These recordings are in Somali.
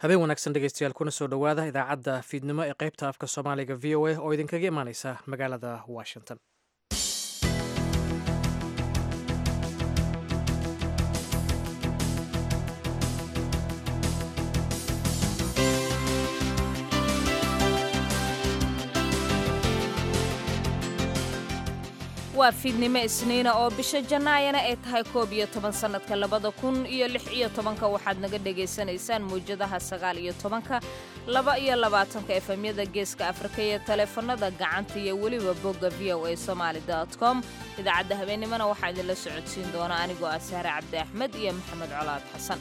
habeen wanaagsan dhegeystayaal kuna soo dhowaada idaacadda fiidnimo ee qaybta afka soomaaliga v o a oo idinkaga imaaneysa magaalada washington waa fiidnimo isniina oo bisha jannaayana ay tahay koob iyo toban sannadka labada kun iyo lix iyo tobanka waxaad naga dhagaysanaysaan mawjadaha sagaal iyo tobanka laba iyo labaatanka efemyada geeska afrika iyo taleefanada gacanta iyo weliba bogga v o a somaali com idaacadda habeennimona waxaa idinla socodsiin doona anigoo ah sahre cabdi axmed iyo maxamed colaad xasan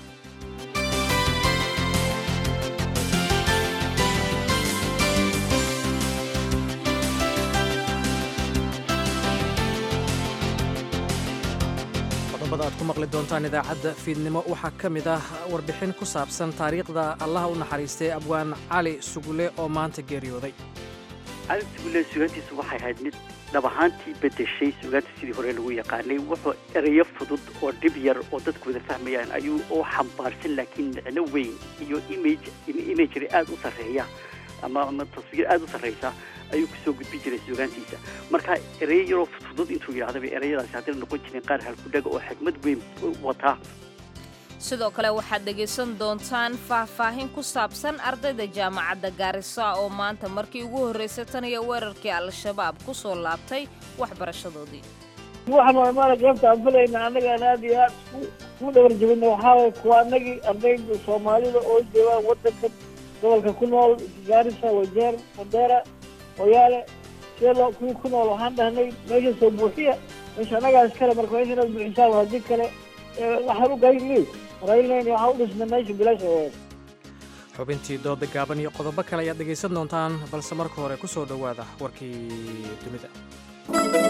qodobada aad ku maqli doontaan idaacadda fiidnimo waxaa ka mid ah warbixin ku saabsan taariikhda allaha u naxariistay abwaan cali sugule oo maanta geeriyooday cali sugule sugaantiisu waxay ahayd mid dhab ahaantii bedeshay sugaanta sidii hore lagu yaqaanay wuxuu ereyo fudud oo dhib yar oo dadku wada fahmayaan ayuu oo xambaarsan laakiin micno weyn iyo image imagery aada u sarreeya ama ama taswiir aada u sarreysa ayuu kusoo gudbin jiray sugaantiisa marka ereyo yaroo fudud intuu yidhahdaba ereyadaasi haddana noqon jireen qaar halkudhaga oo xikmad weyn wataa sidoo kale waxaad dhegaysan doontaan faahfaahin ku saabsan ardayda jaamacadda gaarisa oo maanta markii ugu horraysay tan iyo weerarkii al-shabaab ku soo laabtay waxbarashadoodii waxaan maala goobta aan filayna annagaan aad iyo aad ku dhabar jabina waxaa waye kuwa annagii ardayda soomaalida oo joogaan waddankan gobolka ku nool gaarisa wajeer mandera oyaale sidee loo kuwii ku nool waxaan dhahnay meesha soo buuxiya meesha annagaas kale marka meesha inaad buuxisaan haddii kale waxaan u gayni raylnayn waxaa u dhisna meesha bilaasha weed xubintii dooda gaaban iyo qodobo kale ayaad dhegaysan doontaan balse marka hore ku soo dhowaada warkii dunida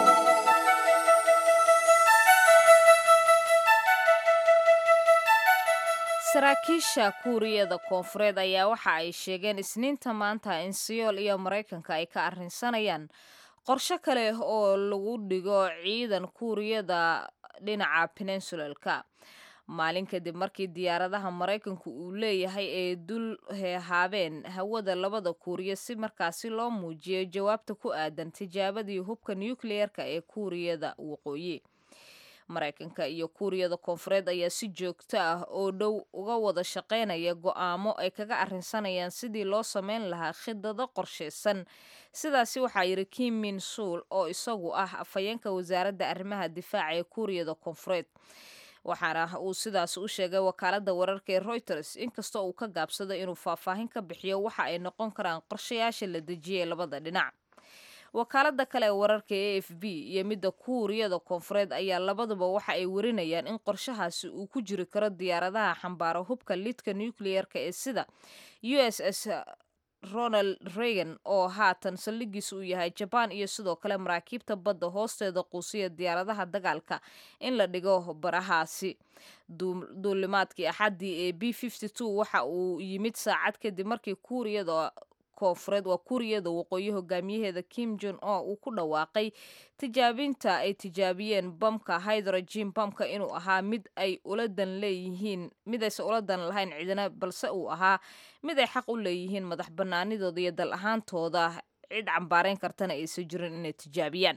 saraakiisha kuuriyada koonfureed ayaa waxa ay sheegeen isniinta maanta in siyool iyo maraykanka ay ka arrinsanayaan qorsho kale oo lagu dhigo ciidan kuuriyada dhinaca peninsulalka maalin kadib markii diyaaradaha maraykanku uu leeyahay ay dul heehaabeen hawada labada kuuriya si markaasi loo muujiyo jawaabta ku aadan tijaabadii hubka nukliyeerka ee kuuriyada waqooyi maraykanka iyo kuuriyada koonfureed ayaa si joogto ah oo dhow uga wada shaqaynaya go'aamo ay kaga arrinsanayaan sidii loo samayn lahaa khidado qorshaysan sidaasi waxaa yidhi kim min suul oo isagu ah afhayeenka wasaaradda arrimaha difaaca ee kuuriyada koonfureed waxaana uu sidaas u sheegay wakaaladda wararka ee reuters inkastoo uu ka gaabsado inuu faahfaahin ka bixiyo waxa ay noqon karaan qorshayaasha la dejiyay labada dhinac wakaalada kale ee wararka e f b iyo midda kuuriyada koonfureed ayaa labaduba waxa ay warinayaan in qorshahaasi uu ku jiri karo diyaaradaha xambaaro hubka lidka nucleer-ka ee sida u s s ronald reagan oo haatan saldhigiisa uu yahay jabaan iyo sidoo kale maraakiibta badda hoosteeda quusiya diyaaradaha dagaalka in la dhigo barahaasi duulimaadkii axaddii ee b waxa uu yimid saacad kadib markii kuuriyada koonfureed waa kuuriyada waqooyi hogaamiyaheeda kim jon o uu ku dhawaaqay tijaabinta ay tijaabiyeen bamka hydrogen bamka inuu ahaa mid ay uladan leeyihiin mid aysan ula dan lahayn cidina balse uu ahaa mid ay xaq u leeyihiin madax banaanidooda iyo dal ahaantooda cid cambaareyn kartana aysan jirin inay tijaabiyaan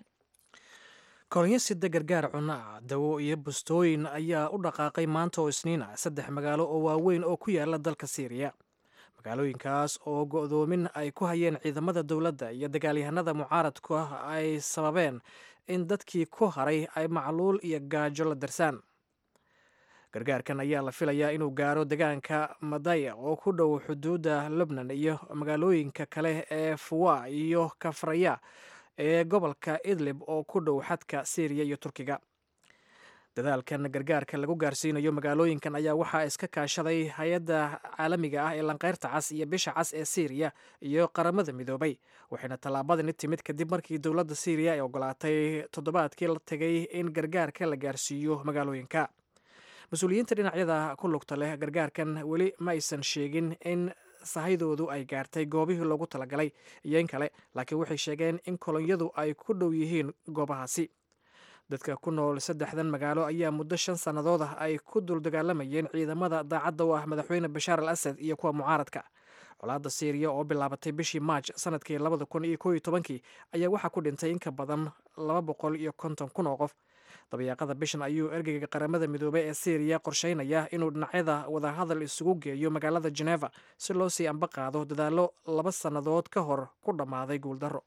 kolonyo sida gargaar cunaa dawo iyo bustooyin ayaa u dhaqaaqay maanta oo isniina saddex magaalo oo waaweyn oo ku yaala dalka siiriya magaalooyinkaas oo go'doomin ay ku hayeen ciidamada dowladda iyo dagaalyahanada mucaaradku ah ay sababeen in dadkii ku haray ay macluul iyo gaajo la darsaan gargaarkan ayaa la filayaa inuu gaaro degaanka madaya oo ku dhow xuduudda lubnan iyo magaalooyinka kale ee fuwa iyo kafraya ee gobolka idlib oo ku dhow xadka siiriya iyo turkiga dadaalkan gargaarka lagu gaarsiinayo magaalooyinkan ayaa waxaa iska kaashaday hay-adda caalamiga ah ee lanqeyrta cas iyo bisha cas ee siiriya iyo qaramada midoobay waxayna tallaabadani timid kadib markii dowladda siiriya ay ogolaatay toddobaadkii la tegay in gargaarka la gaarsiiyo magaalooyinka mas-uuliyiinta dhinacyada ku lugta leh gargaarkan weli ma aysan sheegin in sahydoodu ay gaartay goobihii loogu talagalay iyo in kale laakiin waxay sheegeen in kolonyadu ay ku dhow yihiin goobahaasi dadka ku nool saddexdan magaalo ayaa muddo shan sannadood ah ay ku dul dagaalamayeen ciidamada daacadda u ah madaxweyne bashaar al asad iyo kuwa mucaaradka colaadda siiriya oo bilaabatay bishii maaj sanadkii labada kun iyo kooiyo tobankii ayaa waxaa ku dhintay in ka badan laba boqol iyo konton kun oo qof dabayaaqada bishan ayuu ergeyga qaramada midoobey ee syriya qorsheynaya inuu dhinacyada wadahadal isugu geeyo magaalada geneva si loo sii amba qaado dadaallo laba sannadood ka hor ku dhammaaday guuldarro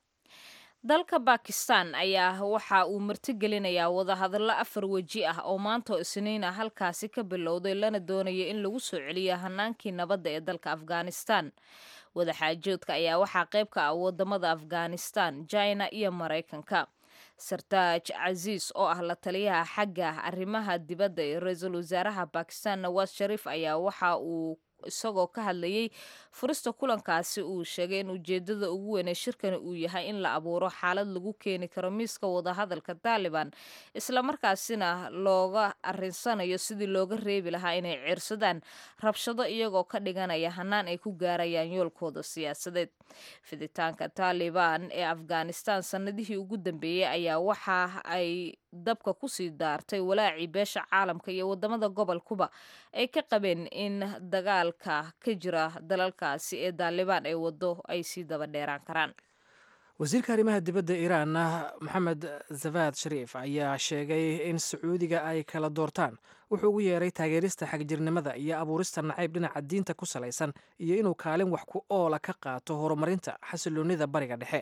dalka bakistan ayaa waxa uu martigelinayaa wadahadallo afar weji ah oo maantoo isniin ah halkaasi ka bilowday lana doonaya in lagu soo celiyo hanaankii nabadda ee dalka afghanistan wadaxaajoodka ayaa waxaa qayb ka ah wadamada afghanistan china iyo maraykanka sartaaj casiis oo ah la taliyaha xagga arrimaha dibadda ee ra-iisul wasaaraha bakistan nawaas shariif ayaa waxa uu isagoo ka hadlayay furista kulankaasi uu sheegay in ujeedada ugu weyn ee shirkani uu yahay in la abuuro xaalad lagu keeni karo miiska wadahadalka taaliban islamarkaasina looga arinsanayo sidii looga reebi lahaa inay ciirsadaan rabshado iyagoo ka dhiganaya hanaan ay ku gaarayaan yoolkooda siyaasadeed fiditaanka taaliban ee afghanistan sanadihii ugu dambeeyey ayaa waxa ay dabka kusii daartay walaacii beesha caalamka iyo wadamada gobolkuba ay ka qabeen in dagaalka ka jira dalalkaasi ee daalibaan ay wado ay sii daba dheeraan karaan wasiirka arrimaha dibadda iiraan maxamed zavad shariif ayaa sheegay in sacuudiga ay kala doortaan wuxuu ugu yeeray taageerista xagjirnimada iyo abuurista nacayb dhinaca diinta ku salaysan iyo inuu kaalin wax ku oola ka qaato horumarinta xasiloonnida bariga dhexe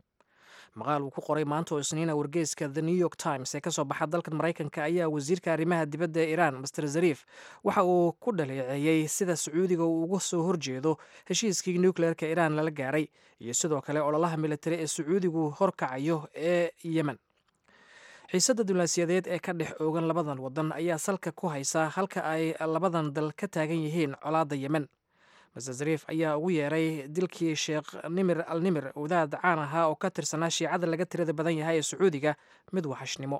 maqaal uu ku qoray maanta oo isniina wargeyska the new york times ee kasoo baxa dalka maraykanka ayaa wasiirka arrimaha dibadda ee iiraan master zariif waxa uu ku dhaleeceeyey sida sacuudiga uu uga soo horjeedo heshiiskii nucleerka iiraan lala gaaray iyo sidoo kale ololaha militari ee sacuudigu horkacayo ee yemen xiisadda diblaasiyadeed ee ka dhex oogan labadan wadan ayaa salka ku haysa halka ay labadan dal ka taagan yihiin colaadda yemen master zariif ayaa ugu yeeray dilkii sheekh nimir al nimir wadaad caan ahaa oo ka tirsanaa shiicada laga tirada badan yahay ee sacuudiga mid waxashnimo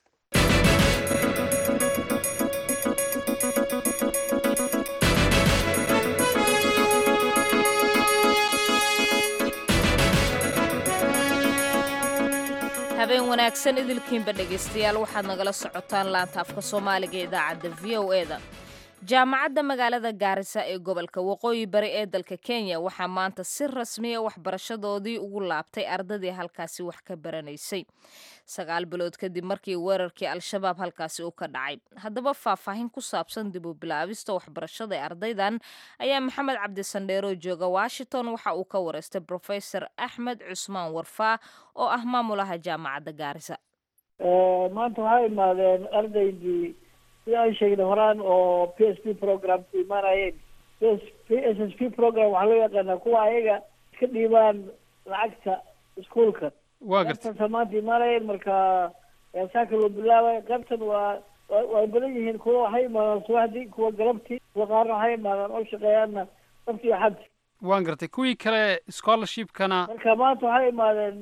habeen wanaagsan idilkiinba dhegaystayaal waxaad nagala socotaan laanta afka soomaaliga ee idaacadda v o e da jaamacadda magaalada gaarisa ee gobolka waqooyi bari ee dalka kenya waxaa maanta si rasmiya waxbarashadoodii ugu laabtay ardadii halkaasi wax ka baranaysay sagaal bilood kadib markii weerarkii al-shabaab halkaasi uu ka dhacay haddaba faahfaahin ku saabsan dib u bilaabista waxbarashada ee ardaydan ayaa maxamed cabdisandheero jooga washington waxa uu ka wareystay profesor axmed cusmaan warfaa oo ah maamulaha jaamacadda gaarisa maanta waxaa imaadeen ardaydii sida aan sheegnay horaan oo p s p program ku imaanayeen p s s p program waxaa loo yaqaanaa kuwa ayaga iska dhiibaan lacagta iskuolka waa garta qaybtan maanta imaanayeen marka saaka loo bilaabay qaybtan waa way badan yihiin kuwa waxay imaadaan subaxdii kuwa galabtii kuwa qaarna waxay imaadaan oo shaqeeyaanna sabti iyo xabti waan gartay kuwii kale scholarshipkana marka maanta waxay imaadeen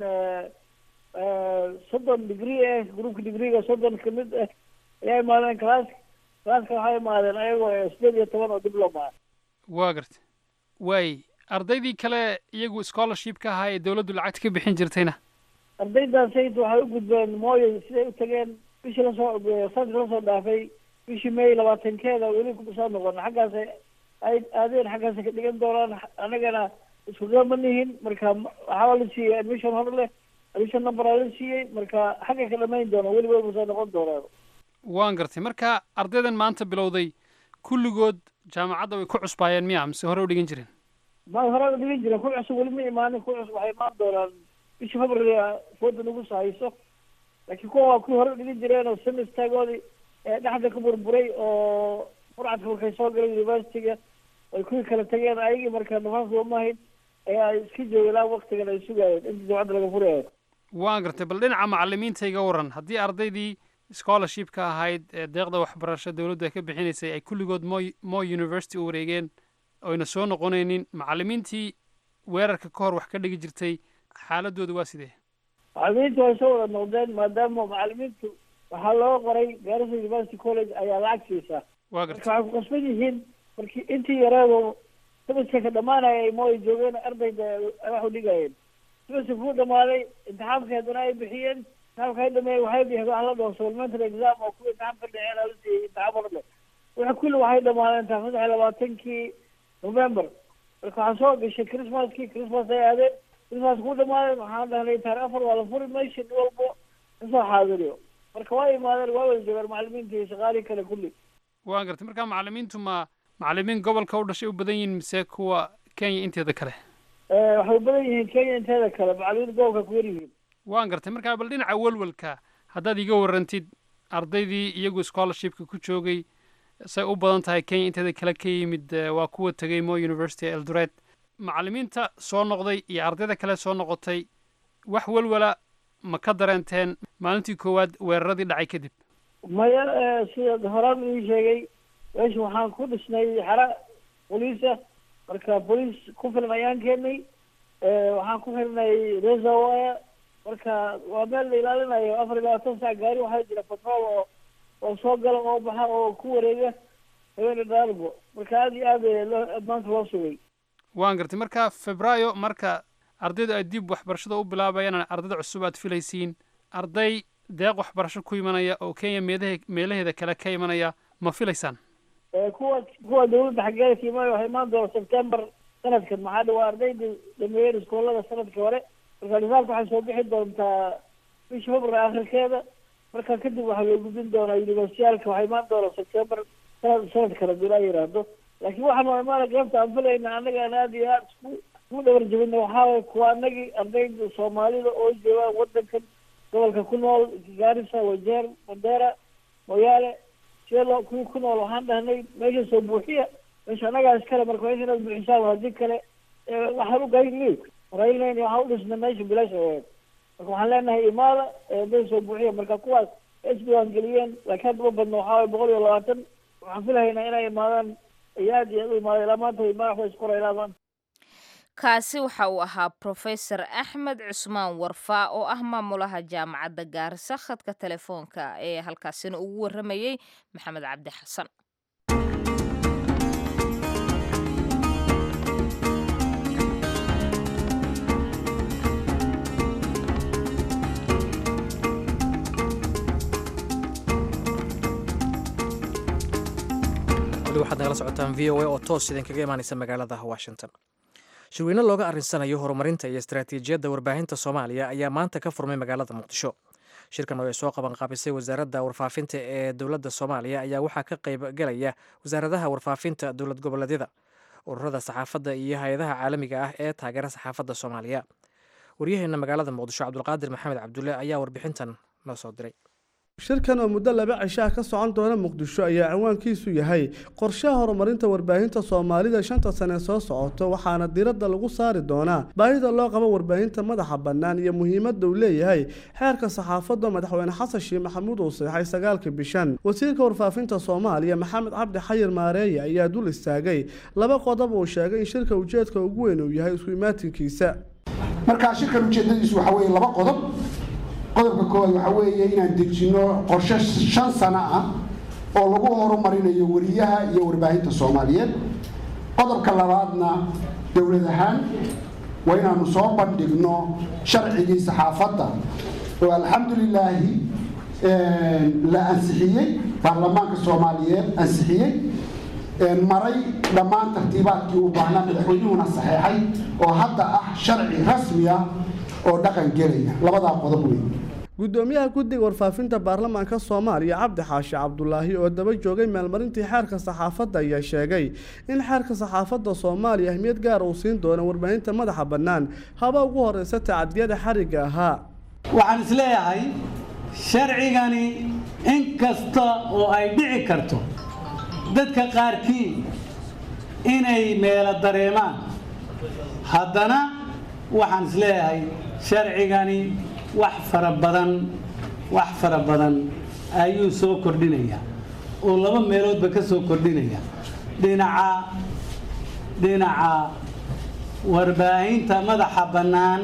soddon degree eh groupka degreega soddon kamid ah ayaa imaadeen class classka waxay imaadeen ayagoo sideed iyo toban oo diploma ah waa garta waay ardaydii kale iyagu scholarshipka ahaa ee dawladdu lacagta ka bixin jirtayna ardaydan sayid waxay u gudbeen mooyo siday u tageen bishii lasoo sanadki lasoo dhaafay bishii may labaatankeeda weli kusoo noqon xaggaas ay aadeen xaggaas ka dhigan doonaan anagana isku gama nihin marka waxaa la siiyey admission hor leh admission number aa la siiyey marka xagga ka dhamayn doona weliba kusoo noqon doonaan waan gartay marka ardaydan maanta bilowday kulligood jaamacadda way ku cusbaayeen miya mise hore u dhigan jireen ma hore u dhigan jireen ku cusub weli ma imaanin ku cusub waxay imaan doonaan bishii february fooda nagu sahayso laakiin kuwa waa kuwii hore u dhigan jireen oo semestagoodii dhexda ka burburay oo furcadka markay soo galeen universityga ay kuwii kala tageen ayagii marka nafaas looma hayn ee ay iska joogeen ilaa waktigan ay sugayeen intii jaamacadda laga furayo waan gartay bal dhinaca macalimiinta iga waran haddii ardaydii scholarshipka ahayd ee deeqda waxbarasho dawladdu ay ka bixinaysay ay kulligood mo mo university u wareegeen oyna soo noqonaynin macalimiintii weerarka ka hor wax ka dhigi jirtay xaaladooda waa sidee macalimiintu way soo wada noqdeen maadaama macalimiintu waxaa loo qoray garissa university college ayaa lacag siisaa waa marka gartay waxay ku qasban yihiin markii intii yareedo semesterka dhamaanaya ay mooy joogeen ardayda ay wax u dhigayeen semesterka kuu dhamaaday imtixaamkii haddana ay bixiyeen imtixaanka ay dhameeyey waxay bixeen wax la dhaho supplementary exam oo kuwii imtixaan ka dhexeen ala siiyey imtixaan marle wixii kulli waxay dhamaadeen taa saddex iyo labaatankii november marka waxaa soo gashay christmaskii christmas ay aadeen christmas ku dhamaadeen waxaan dhahnay taarikh afar waa la furi meesha nin walbo kasoo xaadiriyo marka waa imaadeen waa wada joogaan macalimiinta iyo shaqaalihii kale kulli waan gartay marka macalimiintu ma macalimiin gobolka u dhashay u badan yihiin mise kuwa kenya inteeda kale waxay u badan yihiin kenya inteeda kale macalimiinta gobolka ku yar yihiin waan gartay marka bal dhinaca welwelka haddaad iga warrantid ardaydii iyagu scholarshipka ku joogay say u badan tahay kenya inteeda kale ka yimid waa kuwa tegay mo university eldoret macalimiinta soo noqday iyo ardayda kale soo noqotay wax welwela ma ka dareenteen maalintii koowaad weeraradii dhacay kadib maya sida horaan ii sheegay meesha waxaan ku dhisnay xara boliisa marka boliis ku filan ayaan keenay waxaan ku xirnay reserwire marka waa meel la ilaalinayo afar iyo labaatan sac gaari waxaa jira patrol oo oo soo gala oo baxa oo ku wareega habeena dhaarbo marka aada iyo aad loo maanta loo sugay waan gartay marka febraayo marka ardaydu ay dib waxbarashada u bilaabayaan ardayda cusub aad filaysiin arday deeq waxbarasho ku imanaya oo kenya meelahe meelaheeda kale ka imanaya ma filaysaan kuwa kuwa dawladda xaggeeda ka imaanaya waxay imaan doona september sanadkan maxaa dha waa ardayda dhameeyeen iskoolada sanadkii hore marka risaalka waxay soo bixi doontaa bisha february akhirkeeda marka kadib waxaa loo gudbin doonaa universiyaalka waxay imaan doona september sanad sanad kale dulaa yiraahdo laakiin waxaan waa imaana gaabta aan filayna annaga aan aada iyo aada isku isku dhawar jabina waxaa waye kuwa anagii ardayda soomaalida oo joogaan wadankan gobolka ku nool gaarisa wajeer mandera moyaale sidee loo kuwii ku nool waxaan dhahnay meesha soo buuxiya meesha annagaa iskale marka meesha inaad buuxisaan haddii kale waxaan u gaynay raylnayn waxaan u dhisnay meesha bilaasha aheed marka waxaan leenahay imaada meesha soo buuxiya marka kuwaas is diiwaangeliyeen laakiin hadda ma badno waxaa waye boqol iyo labaatan waxaan filahaynaa inay imaadaan iyo aad iyo aad u imaada ilaa maanta madaxda isqora ilaa maanta kaasi waxa uu ahaa profesor axmed cusmaan warfaa oo ah maamulaha jaamacadda gaarisa khadka telefoonka ee halkaasina ugu warramayey maxamed cabdi xasan weli waxaad nagala socotaan v o a oo toos idinkaga imaanaysa magaalada washington shirweyne looga arrinsanayo horumarinta iyo istaraatiijiyadda warbaahinta soomaaliya ayaa maanta ka furmay magaalada muqdisho shirkan oo ay soo qaban qaabisay wasaaradda warfaafinta ee dowladda soomaaliya ayaa waxaa ka qayb galaya wasaaradaha warfaafinta dowlad goboleedyada ururada saxaafadda iyo hay-adaha caalamiga ah ee taageera saxaafadda soomaaliya waryaheena magaalada muqdisho cabdulqaadir maxamed cabdulle ayaa warbixintan noo soo diray shirkan oo muddo laba cishaha ka socon doona muqdisho ayaa ciwaankiisu yahay qorshaha horumarinta warbaahinta soomaalida shanta sane soo socoto waxaana diradda lagu saari doonaa baahida loo qabo warbaahinta madaxa bannaan iyo muhiimadda uu leeyahay xeerka saxaafadda madaxweyne xasan sheekh maxamuud uu seexay sagaalka bishan wasiirka warfaafinta soomaaliya maxamed cabdi xayir maareeye ayaa dul istaagay laba qodob uu sheegay in shirka ujeedka ugu weyn uu yahay isku imaatinkiisa markaa shirkan ujeedadiisu waxa weeye laba qodob qodobka koowaad waxaa weeye inaan dejinno qorshe shan sano ah oo lagu horumarinayo weriyaha iyo warbaahinta soomaaliyeed qodobka labaadna dowlad ahaan waa inaanu soo bandhigno sharcigii saxaafadda oo alxamdulilaahi la ansixiyey baarlamaanka soomaaliyeed ansixiyey maray dhammaan tartiibaadkii u baahnaa madaxweynuhuna saxeexay oo hadda ah sharci rasmi ah oo dhaqan gelaya labadaa qodob wey gudoomiyaha guddiga warfaafinta baarlamaanka soomaaliya cabdi xaashi cabdulaahi oo daba joogay meelmarintii xeerka saxaafadda ayaa sheegay in xeerka saxaafadda soomaaliya ahmiyad gaara uu siin doono warbaahinta madaxa bannaan haba ugu horeysa tacadiyada xarigga ahaa waxaan isleeyahay sharcigani in kasta oo ay dhici karto dadka qaarkii inay meelo dareemaan haddana waxaan isleeyahay sharcigani wax fara badan wax fara badan ayuu soo kordhinaya oo laba meeloodba ka soo kordhinaya dhinaca dhinaca warbaahinta madaxa bannaan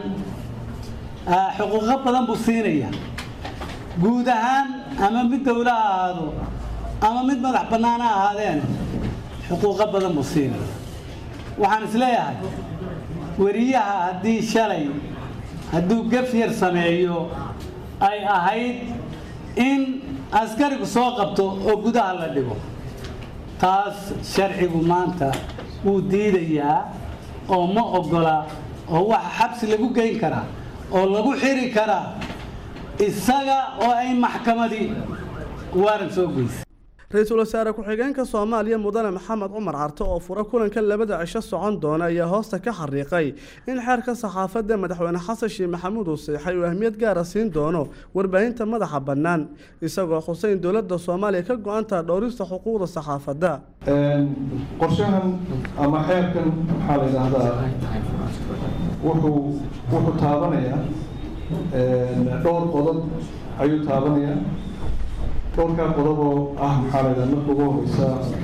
xuquuqo badan buu siinaya guud ahaan ama mid dowla ha ahaado ama mid madax bannaan ha ahaadeen xuquuqo badan buu siinaya waxaan isleeyahay weriyaha haddii shalay hadduu gaf yar sameeyo ay ahayd in askarigu soo qabto oo gudaha la dhigo taas sharcigu maanta wuu diidayaa oo ma oggola oo waxa xabsi lagu geyn karaa oo lagu xiri karaa isaga oo ay maxkamadii waaran soo geysay ra-iisul wasaare ku-xigeenka soomaaliya mudane maxamed cumar carte oo fura kulanka labada cisho socon doona ayaa hoosta ka xariiqay in xeerka saxaafadda madaxweyne xasan sheekh maxamuud uu seexay uu ahmiyad gaara siin doono warbaahinta madaxa bannaan isagoo xuseyn dowladda soomaaliya ka go-antaha dhowrista xuquuqda saxaafadda qorshahan ama xeerkan maxaa la yidhaahdaa wuxuu wuxuu taabanayaa dhowr qodob ayuu taabanayaa dhowrkaa qodob oo ah maxaa la yidhaha marka ugu horeysa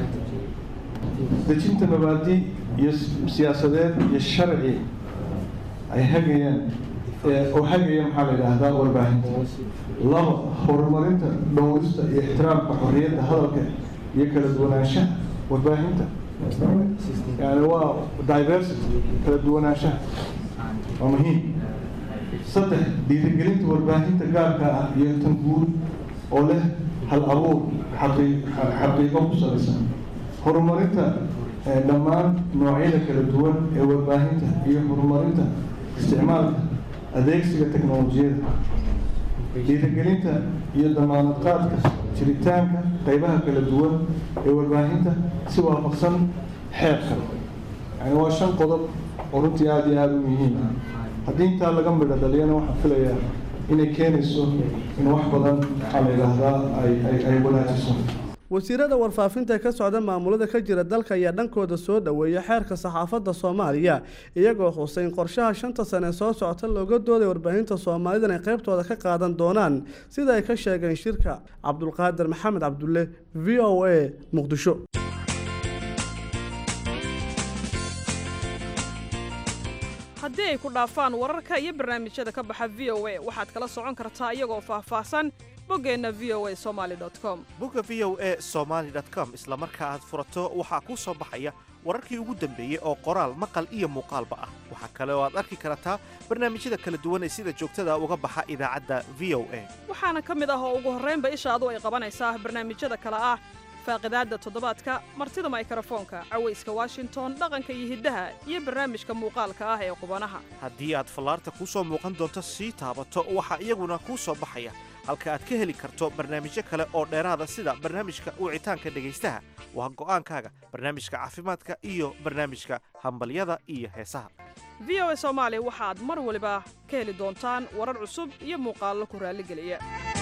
dejinta mabaadi iyo siyaasadeed iyo sharci ay hagayaan oo hagaya maxaa la yidhaahdaa warbaahinta laba horumarinta dhowrista iyo ixtiraamka xorriyadda hadalka iyo kala duwanaanshaha warbaahinta yani waa diversity kala duwanaanshaha waa muhiim saddex dhiirigelinta warbaahinta gaarka ah iyo tan guud oo leh hal abuur xaqiiqo ku salaysan horumarinta dhammaan noocyada kala duwan ee warbaahinta iyo horumarinta isticmaalka adeegsiga teknolojiyada dhiirigelinta iyo damaanad qaadka jiritaanka qaybaha kala duwan ee warbaahinta si waafaqsan xeerka yani waa shan qodob oo runtii aada iyo aada u muhiim ah haddii intaa laga midho dhaliyana waxaan filayaa inay keenayso in wax badan maxaa la yidhaahdaa ay wanaajiso wasiirada warfaafinta ka socda maamulada ka jira dalka ayaa dhankooda soo dhoweeya xeerka saxaafadda soomaaliya iyagoo xusay in qorshaha shanta sane soo socota looga dooday warbaahinta soomaalida inay qaybtooda ka qaadan doonaan sida ay ka sheegeen shirka cabdulqaadir maxamed cabdulle v o a muqdisho haddii ay ku dhaafaan wararka iyo barnaamijyada ka baxa v o a waxaad kala socon kartaa iyagoo faahfaahsan boggeenna v o a somaali com bogga v o a somaali com isla marka aad furato waxaa kuu soo baxaya wararkii ugu dambeeyey oo qoraal maqal iyo muuqaalba ah waxaa kale oo aad arki kartaa barnaamijyada kala duwan ee sida joogtada uga baxa idaacadda v o a waxaana ka mid ah oo ugu horraynba ishaadu ay qabanaysaa barnaamijyada kale ah faaqidaadda toddobaadka martida maykrofoonka cawayska washington dhaqanka iyo hiddaha iyo barnaamijka muuqaalka ah ee qubanaha haddii aad fallaarta kuu soo muuqan doonto sii taabato waxaa iyaguna kuu soo baxaya halka aad ka heli karto barnaamijyo kale oo dheeraada sida barnaamijka wicitaanka dhegaystaha waa go'aankaaga barnaamijka caafimaadka iyo barnaamijka hambalyada iyo heesaha v o a soomaali waxaad mar waliba ka heli doontaan warar cusub iyo muuqaallo ku raalligeliya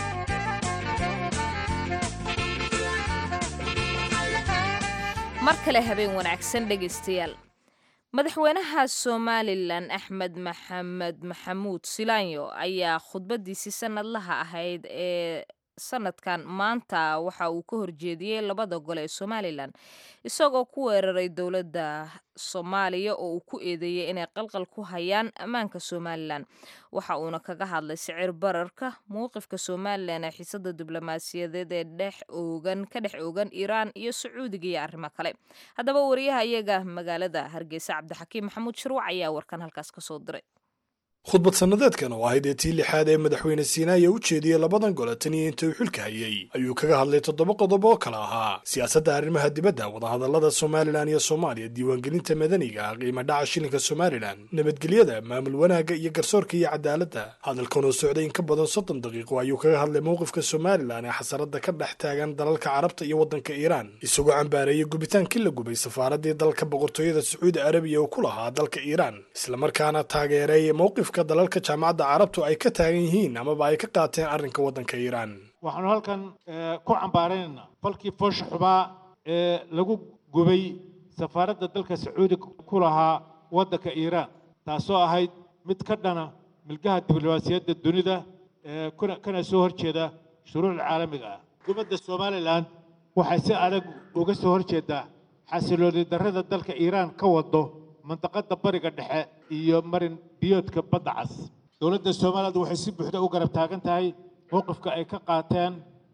mar kale habeen wanaagsan dhegaystayaal madaxweynaha somalilan axmed maxamed maxamuud silaanyo ayaa khudbadiisii sanadlaha ahayd ee sanadkan maanta waxa uu ka horjeediyey labada gole ee somalilan isagoo ku weeraray dowladda soomaaliya oo uu ku eedeeyey inay qalqal ku hayaan ammaanka somalilan waxa uuna kaga hadlay sicir bararka mowqifka somalilan ee xiisada diblomaasiyadeed ee dhex oogan ka dhex oogan iiraan iyo sacuudiga iyo arrimo kale haddaba wariyaha iyaga magaalada hargeysa cabdixakiim maxamuud shirwac ayaa warkan halkaas kasoo diray khudbad sannadeedkan oo ahayd ee tii lixaad ee madaxweyne siinaaya u jeediyey labadan gole tan iyo inta uu xilka hayey ayuu kaga hadlay toddoba qodob oo kale ahaa siyaasadda arrimaha dibadda wadahadallada somalilan iyo soomaaliya diiwaangelinta madaniga qiimo dhaca shilinka somalilan nabadgelyada maamul wanaagga iyo garsoorka iyo cadaaladda hadalkan oo socday in ka badan soddon daqiiqo ayuu kaga hadlay mowqifka somalilan ee xasaradda ka dhex taagan dalalka carabta iyo waddanka iiraan isagoo cambaareeyey gubitaankii la gubay safaaraddii dalka boqortooyada sacuudi arabiya oo ku lahaa dalka iiraan islamarkaana taageeray mowqif dalalka jaamacadda carabtu ay ka taagan yihiin amaba ay ka qaateen arrinka waddanka iiraan waxaanu halkan ku cambaaraynaynaa falkii foosha xubaa ee lagu gubay safaaradda dalka sacuudiga ku lahaa waddanka iiraan taasoo ahayd mid ka dhana milgaha diblomaasiyadda dunida kana soo horjeeda shuruucda caalamiga ah xukuumadda somalilan waxay si adag uga soo horjeedaa xasilooni darrada dalka iiraan ka wado mandaqada bariga dhexe iyo marin biyoodka badda cas dowladda somaliland waxay si buuxda u garab taagan tahay mowqifka ay ka qaateen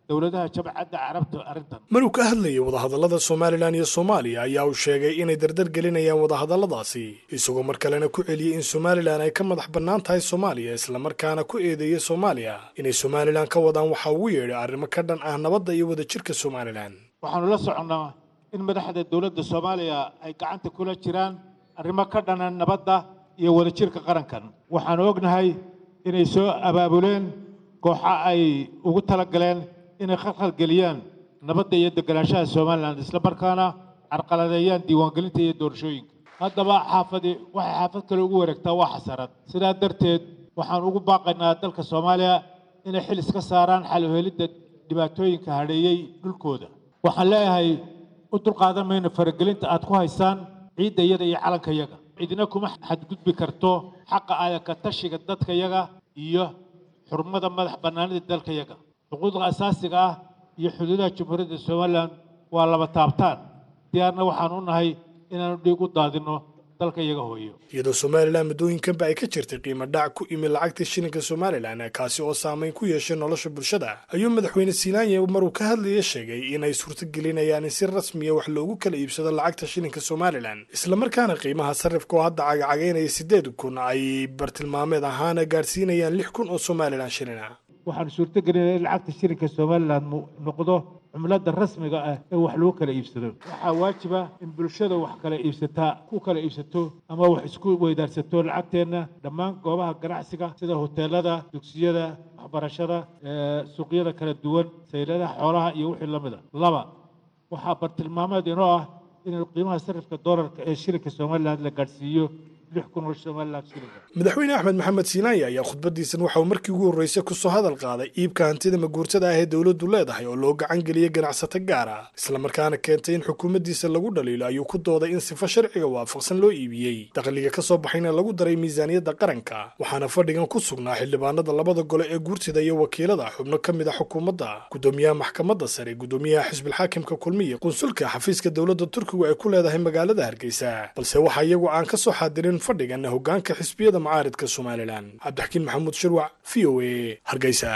dowladaha jabcadda carabta arrintan maruu ka hadlayay wadahadallada somalilan iyo soomaaliya ayaa uu sheegay inay dardar gelinayaan wadahadalladaasi isagoo mar kalena ku celiyey in somalilan ay ka madax bannaan tahay soomaaliya islamarkaana ku eedeeyey soomaaliya inay somalilan ka wadaan waxa ugu yeedhay arrimo ka dhan ah nabadda iyo wadajirka somalilan waxaanu la soconnaa in madaxda dowladda soomaaliya ay gacanta kula jiraan arrimo ka dhana nabadda iyo wadajirka qarankan waxaanu ognahay inay soo abaabuleen kooxa ay ugu talagaleen inay khalkhalgeliyaan nabadda iyo deganaanshaha somalilan isla markaana carqaladeeyaan diiwaangelinta iyo doorashooyinka haddaba xaafadi waxay xaafad kale ugu wareegtaa waa xasarad sidaa darteed waxaan ugu baaqaynaa dalka soomaaliya inay xil iska saaraan xal u helidda dhibaatooyinka hadheeyey dhulkooda waxaan leeyahay u dulqaadan mayno faragelinta aad ku haysaan ciidda iyada iyo calanka yaga cidina kuma xadgudbi karto xaqa aadaka tashiga dadka yaga iyo xurmada madax bannaanida dalka yaga xuquuqda asaasiga ah iyo xuduudaha jamhuuriyadda somalilan waa laba taabtaan diyaarna waxaan u nahay inaanu dhiig u daadinno dalka iyaga hooyo iyadoo somalilan muddooyinkanba ay ka jirtay qiimo dhac ku imi lacagta shilinka somalilan kaasi oo saameyn ku yeeshay nolosha bulshada ayuu madaxweyne siinaanye maruu ka hadlaya sheegay inay suurtagelinayaan in si rasmiya wax loogu kala iibsado lacagta shilinka somalilan islamarkaana qiimaha sarifka oo hadda cagacagaynaya siddeed kun ay bartilmaameed ahaana gaadhsiinayaan lix kun oo somalilan shilin ah waxaanu suurtagelinaya in lacagta shilinka somalilan noqdo cumlada rasmiga ah ee wax lagu kala iibsado waxaa waajiba in bulshada wax kala iibsataa ku kala iibsato ama wax isku weydaarsato lacagteenna dhammaan goobaha ganacsiga sida hoteelada dugsiyada waxbarashada suuqyada kala duwan sayladaha xoolaha iyo wixii lamid a laba waxaa bartilmaameed inoo ah in qiimaha sarifka doolarka ee shilinka somalilan la gaadhsiiyo madaxweyne axmed maxamed siinaaya ayaa khudbadiisan waxa uu markii ugu horreysay kusoo hadal qaaday iibka hantida maguurtada ah ee dowladdu leedahay oo loo gacan geliyey ganacsato gaar ah islamarkaana keentay in xukuumaddiisa lagu dhaliilo ayuu ku dooday in sifo sharciga waafaqsan loo iibiyey dakhliga ka soo baxayna lagu daray miisaaniyadda qaranka waxaana fadhigan ku sugnaa xildhibaanada labada gole ee guurtida iyo wakiilada xubno ka mid a xukuumadda gudoomiyaha maxkamadda sare gudoomiyaha xisbilxaakimka kulmiye qunsulka xafiiska dowladda turkigu ay ku leedahay magaalada hargeysa balse waxa iyagu aan ka soo xaadirin fadhigan hogaanka xisbiyada mucaaridka somalilan cabdixakiin maxamuud shirwac v o a hargeysa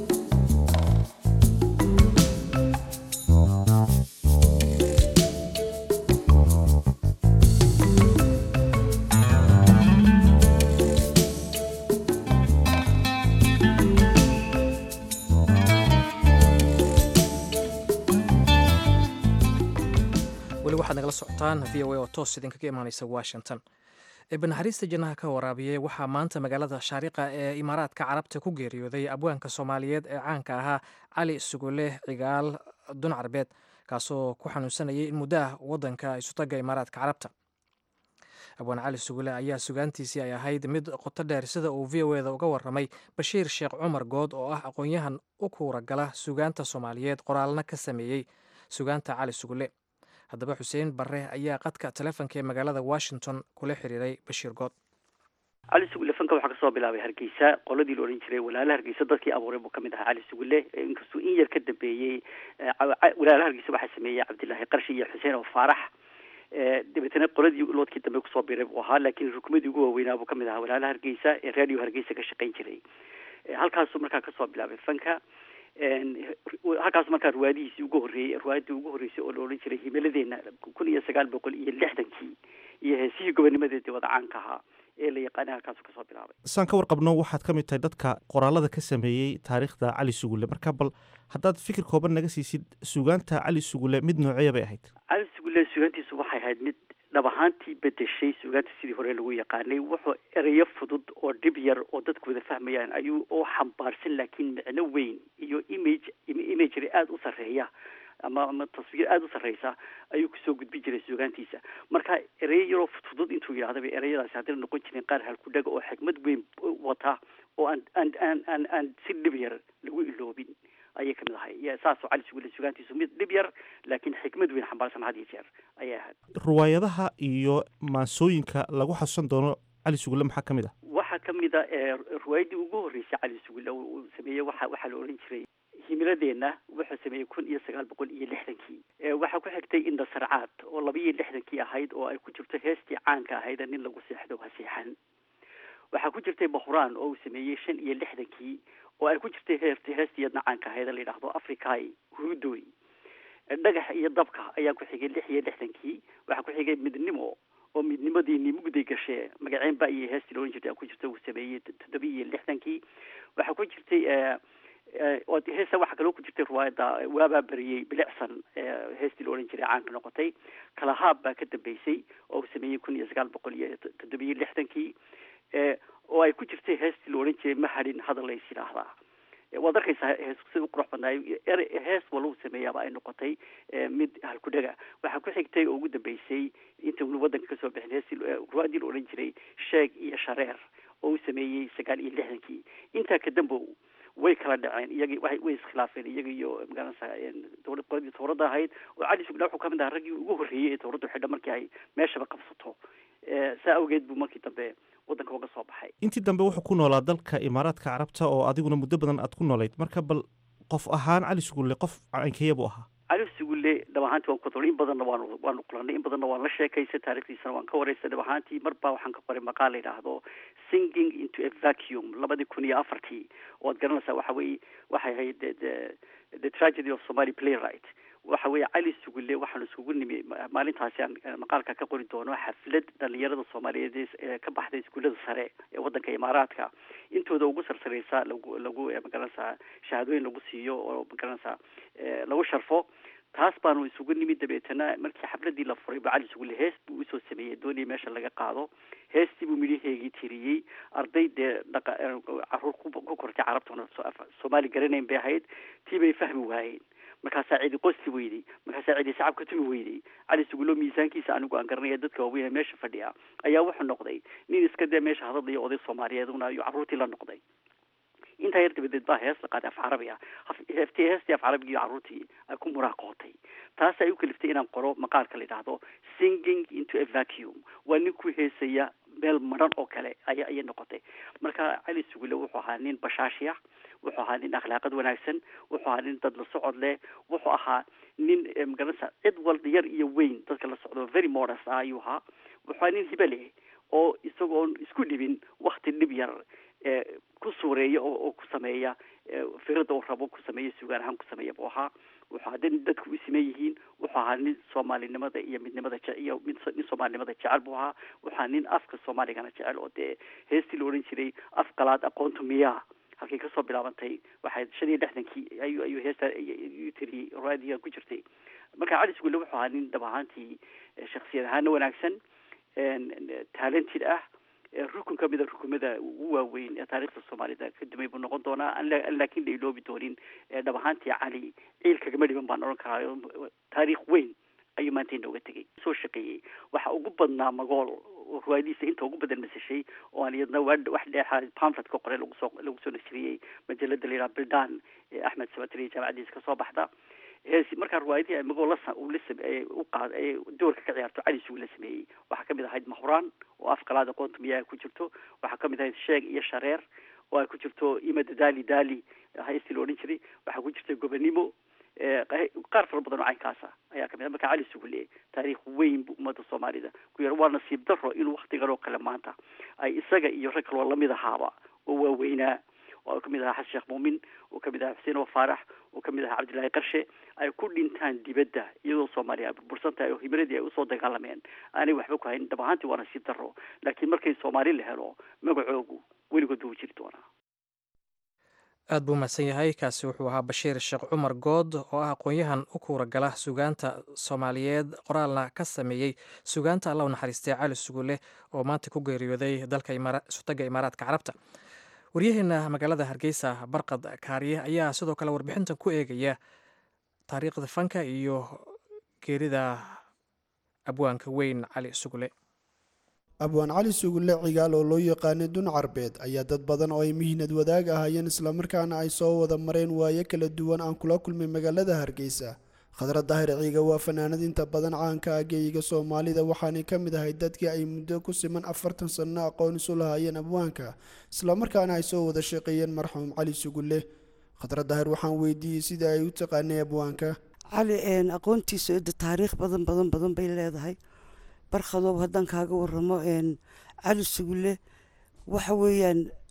weli waxaad nagala socotaan v o a oo toos idinkaga imaaneysa washington banaxariista jannaha ka waraabiyey waxaa maanta magaalada shaariqa ee imaaraadka carabta ku geeriyooday abwaanka soomaaliyeed ee caanka ahaa cali sugule cigaal dun carbeed kaasoo ku xanuunsanayay in muddo ah wadanka isutaga imaaraadka carabta abwaan cali sugule ayaa sugaantiisii ay ahayd mid qoto dheer sida uu v o eda uga waramay bashiir sheekh cumar good oo ah aqoon-yahan u kuuragala sugaanta soomaaliyeed qoraalna ka sameeyey sugaanta cali sugule haddaba xuseen barre ayaa qadka telefonka ee magaalada washington kula xiriiray bashiir good cali sugule fanka waxaa kasoo bilaabay hargeysa qoladii la odhan jiray walaala hargeysa dadkii abuuray buu kamid ahaa cali sugule inkastuu in yar ka dambeeyey walaala hargeysa waxaa sameeyey cabdilaahi qarshi iyo xuseen oo faarax dabeetana qoladii loodkii dambe kusoo biray buu ahaa laakiin rukumadii ugu waaweynaa buu kamid ahaa walaala hargeysa ee radio hargeysa ka shaqayn jiray halkaasuu markaa kasoo bilaabay fanka halkaas markaa riwaayadihiisii ugu horreeyey riwaayadii ugu horreysay oo la odhan jiray himiladeena kun iyo sagaal boqol iyo lixdankii iyo heesihii gobonimadeedii wada caanka ahaa ee la yaqaanay halkaasu kasoo bilaabay saan ka warqabno waxaad ka mid tahay dadka qoraalada ka sameeyey taariikhda cali sugule marka bal haddaad fikir kooban naga siisid sugaanta cali sugule mid nooceeya bay ahayd cali sugule sugaantiisu waxay ahayd mid dhab ahaantii bedeshay sugaanta sidii hore lagu yaqaanay wuxuu ereyo fudud oo dhib yar oo dadku wada fahmayaan ayuu oo xambaarsan laakiin micno weyn iyo image imagery aada u sarreeya ama ama taswiir aada u sarreysa ayuu kusoo gudbin jiray sugaantiisa marka ereyo yaroo fudfudud intuu yidhahdaba ereyadaasi haddana noqon jireen qaar halkudhaga oo xikmad weyn wata oo aan aan aan aan aan si dhib yar lagu iloobin ayay kamid ahay saasoo cali sugule sugaantiisu mid dhib yar laakiin xikmad weyn xambaarsan had iyo jeer ayay ahayd riwaayadaha iyo maansooyinka lagu xasuusan doono cali sugule maxaa ka mid ah waxaa kamid a riwaayadii ugu horreysay cali sugule uu sameeyey waxa waxaa la odhan jiray himiladeenna wuxuu sameeyey kun iyo sagaal boqol iyo lixdankii waxaa ku xigtay indhasarcaad oo laba iyo lixdankii ahayd oo ay ku jirto heestii caanka ahayd nin lagu seexdo ha seexan waxaa ku jirtay bahuraan oo uu sameeyey shan iyo lixdankii oo ay ku jirtay heerti heestiiyadna caanka ahayd la yidhaahdo africai hurudoy dhagax iyo dabka ayaa ku xigay lix iyo lixdankii waxaa ku xigay midnimo oo midnimadiini mugday gashee magaceen ba iyo heestii la ohan jirtay ku jirta uu sameeyey toddobiyi iyo lixdankii waxaa ku jirtay heesa waxaa kaloo ku jirtay riwaayadda waabaa beriyey bilicsan heestii la odhan jiray caanka noqotay kalahaab baa ka dambeysay oo uu sameeyey kun iyo sagaal boqol iyo toddobiyo lixdankii oo ay ku jirtay heestii la odhan jiray mahadin hadal lays yidhaahdaa waad arkaysaa hees sida u qurux badnaayo hees waluu sameeyaaba ay noqotay mid halkudhaga waxaa ku xigtay oo ugu dambeysay inta unu waddanka kasoo bixin heestii ruwaadii la odhan jiray sheeg iyo shareer oo uu sameeyey sagaal iyo lixdankii intaa kadambow way kala dhaceen iyagii way way iskhilaafeen iyaga iyo magaranaysaa dowlad qoladii towradda ahayd oo cali sugna wuxuu kamid ahaa raggii ugu horreeyey ee towraddu xidha markii ay meeshaba qabsato saa awgeed buu markii dambe waddanka uga soo baxay intii dambe wuxuu ku noolaa dalka imaaraadka carabta oo adiguna muddo badan aad ku noolayd marka bal qof ahaan cali sugulle qof caynkeeya buu ahaa cali sugulle dhab ahaantii waan ku in badanna waanu waanu kulanay in badanna waan la sheekaysay taarikhdiisana waan ka waraystay dhab ahaantii mar baa waxaan ka qoray maqaal la yidhaahdo singing into a vacuum labadii kun iyo afartii oo ad garanaysaa waxa weeye waxay ahayd the the tragedy of somali playwright waxa weeye cali sugulle waxaanu isugu nimi maalintaasi aan maqaalka ka qori doono xaflad dhalinyarada soomaaliyeed ee ka baxday iskuullada sare ee waddanka imaaraadka intooda ugu sarsareysa lagu lagu magaranaysaa shahaadooyin lagu siiyo oo magaranaysaa lagu sharfo taas baanu isugu nimid dabeetana markii xafladii la furay ba cali sugulle hees buu usoo sameeyey doonii meesha laga qaado heestii buu midhaheegii tiriyey arday dee dhaqa caruur ku kortay carabtuna soomaali garanayn bay ahayd tii bay fahmi waayeen markaasaa cidi qosti weyday markaasaa cidi shacab ka tumi weyday cali sugulo miisaankiisa anigu aan garanaya dadka waaweyn ee meesha fadhiya ayaa wuxuu noqday nin iska dee meesha hadadlaya oday soomaaliyeed una ayuu carruurtii la noqday intaa yar dabadeed baa hees la qaaday af carabi ah heestii heestii af carabigii carruurtii ay ku muraaqootay taas ay u kaliftay inaan qoro maqaalka la yidhaahdo singing into a vacuum waa nin ku heesaya meel maran oo kale aya ayay noqotay marka cali sugulle wuxuu ahaa nin bashaashiya wuxuu ahaa nin akhlaaqad wanaagsan wuxuu ahaa nin dad la socod leh wuxuu ahaa nin magaranaysa cid walba yar iyo weyn dadka la socdo very modest ah ayuu ahaa wuxuu ahaa nin hibe leh oo isagoon isku dhibin wakti dhib yar ku suureeya oo oo ku sameeya firada uu rabo ku sameeya sugaan ahaan ku sameeya buu ahaa wuxuu ahaa nin dadku u siman yihiin wuxuu ahaa nin soomaalinimada iyo midnimada je iyo mid nin soomaalinimada jecel buu ahaa wuxuu ahaa nin afka soomaaligana jecel oo dee heestii la odhan jiray af qalaad aqoontu miyaa halkay kasoo bilaabantay waxay shan iyo lixdankii ayuu ayuu heesta iyuu tiriyey raadiga ku jirtay marka cali sugulle wuxuu ahaa nin dhab ahaantii shaksiyad ahaana wanaagsan talented ah rukun ka mida rukumada ugu waaweyn ee taarikhda soomaalida ka dumay buu noqon doonaa an laakiin la iloobi doonin dhab ahaantii cali ciil kagama dhiban baan odhan karaa taariikh weyn ayuu maanta inooga tegay soo shaqeeyey waxa ugu badnaa magool ruwaayadiisa inta ugu badan masashay oo aan iyadna wax dheexa pamflet ka qoray lagu soo lagu soo nasriyey majalada la yidhaha bildan ee axmed sabatri jaamacadiisa kasoo baxda heesi markaa riwaayadii ay magoo la uu la u qaad ee doorka ka ciyaarto cali sugu la sameeyey waxaa kamid ahayd mahuraan oo af qalaada qoonta miyaa ku jirto waxaa kamid ahayd sheeg iyo shareer oo ay ku jirto imada dali dali heestii la odhan jiray waxaa ku jirta gobanimo qaar fara badan oo caynkaasa ayaa kamid ah marka cali sugulle taariikh weyn bu ummadda soomaalida ku yar waa nasiib daro inuu waktigan oo kale maanta ay isaga iyo rag kaloo lamid ahaaba oo waaweynaa oo kamid ahaa xasan sheekh muumin oo kamid ahaa xuseen oo faarax oo kamid ahaa cabdillaahi qarshe ay ku dhintaan dibadda iyadoo soomaaliya ay burbursan tahay oo himiladii ay usoo dagaalameen aanay waxba ku hayn dhab ahaantii waa nasiib daro laakiin markay soomaali la helo magacoogu weligood buu jiri doonaa aad buu mahadsan yahay kaasi wuxuu ahaa bashiir sheekh cumar good oo ah aqoon-yahan u kuura gala sugaanta soomaaliyeed qoraalna ka sameeyey sugaanta alla u naxariistay cali sugulle oo maanta ku geeriyooday dalka sutaga imaaraadka carabta waryaheena magaalada hargeysa barqad kaariye ayaa sidoo kale warbixintan ku eegaya taariikhda fanka iyo geerida abwaanka weyn cali sugulle abwaan cali sugulle cigaal oo loo yaqaanay dun carbeed ayaa dad badan oo ay mihnad wadaag ahaayeen islamarkaana ay soo wada mareen waayo kala duwan aan kula kulmay magaalada hargeysa khadra daahir ciiga waa fanaanad inta badan caanka ah geeyiga soomaalida waxaanay ka mid ahay dadkii ay muddo ku siman afartan sanno aqoon isu lahaayeen abwaanka islamarkaana ay soo wada shaqeeyeen marxuum cali sugulle khadra daahir waxaan weydiiyey sida ay u taqaanay abwaanka cali aqoontiisa ida taariikh badan badan badan bay leedahay barkhadow haddaan kaaga waramo cali sugulle waxa weeyaan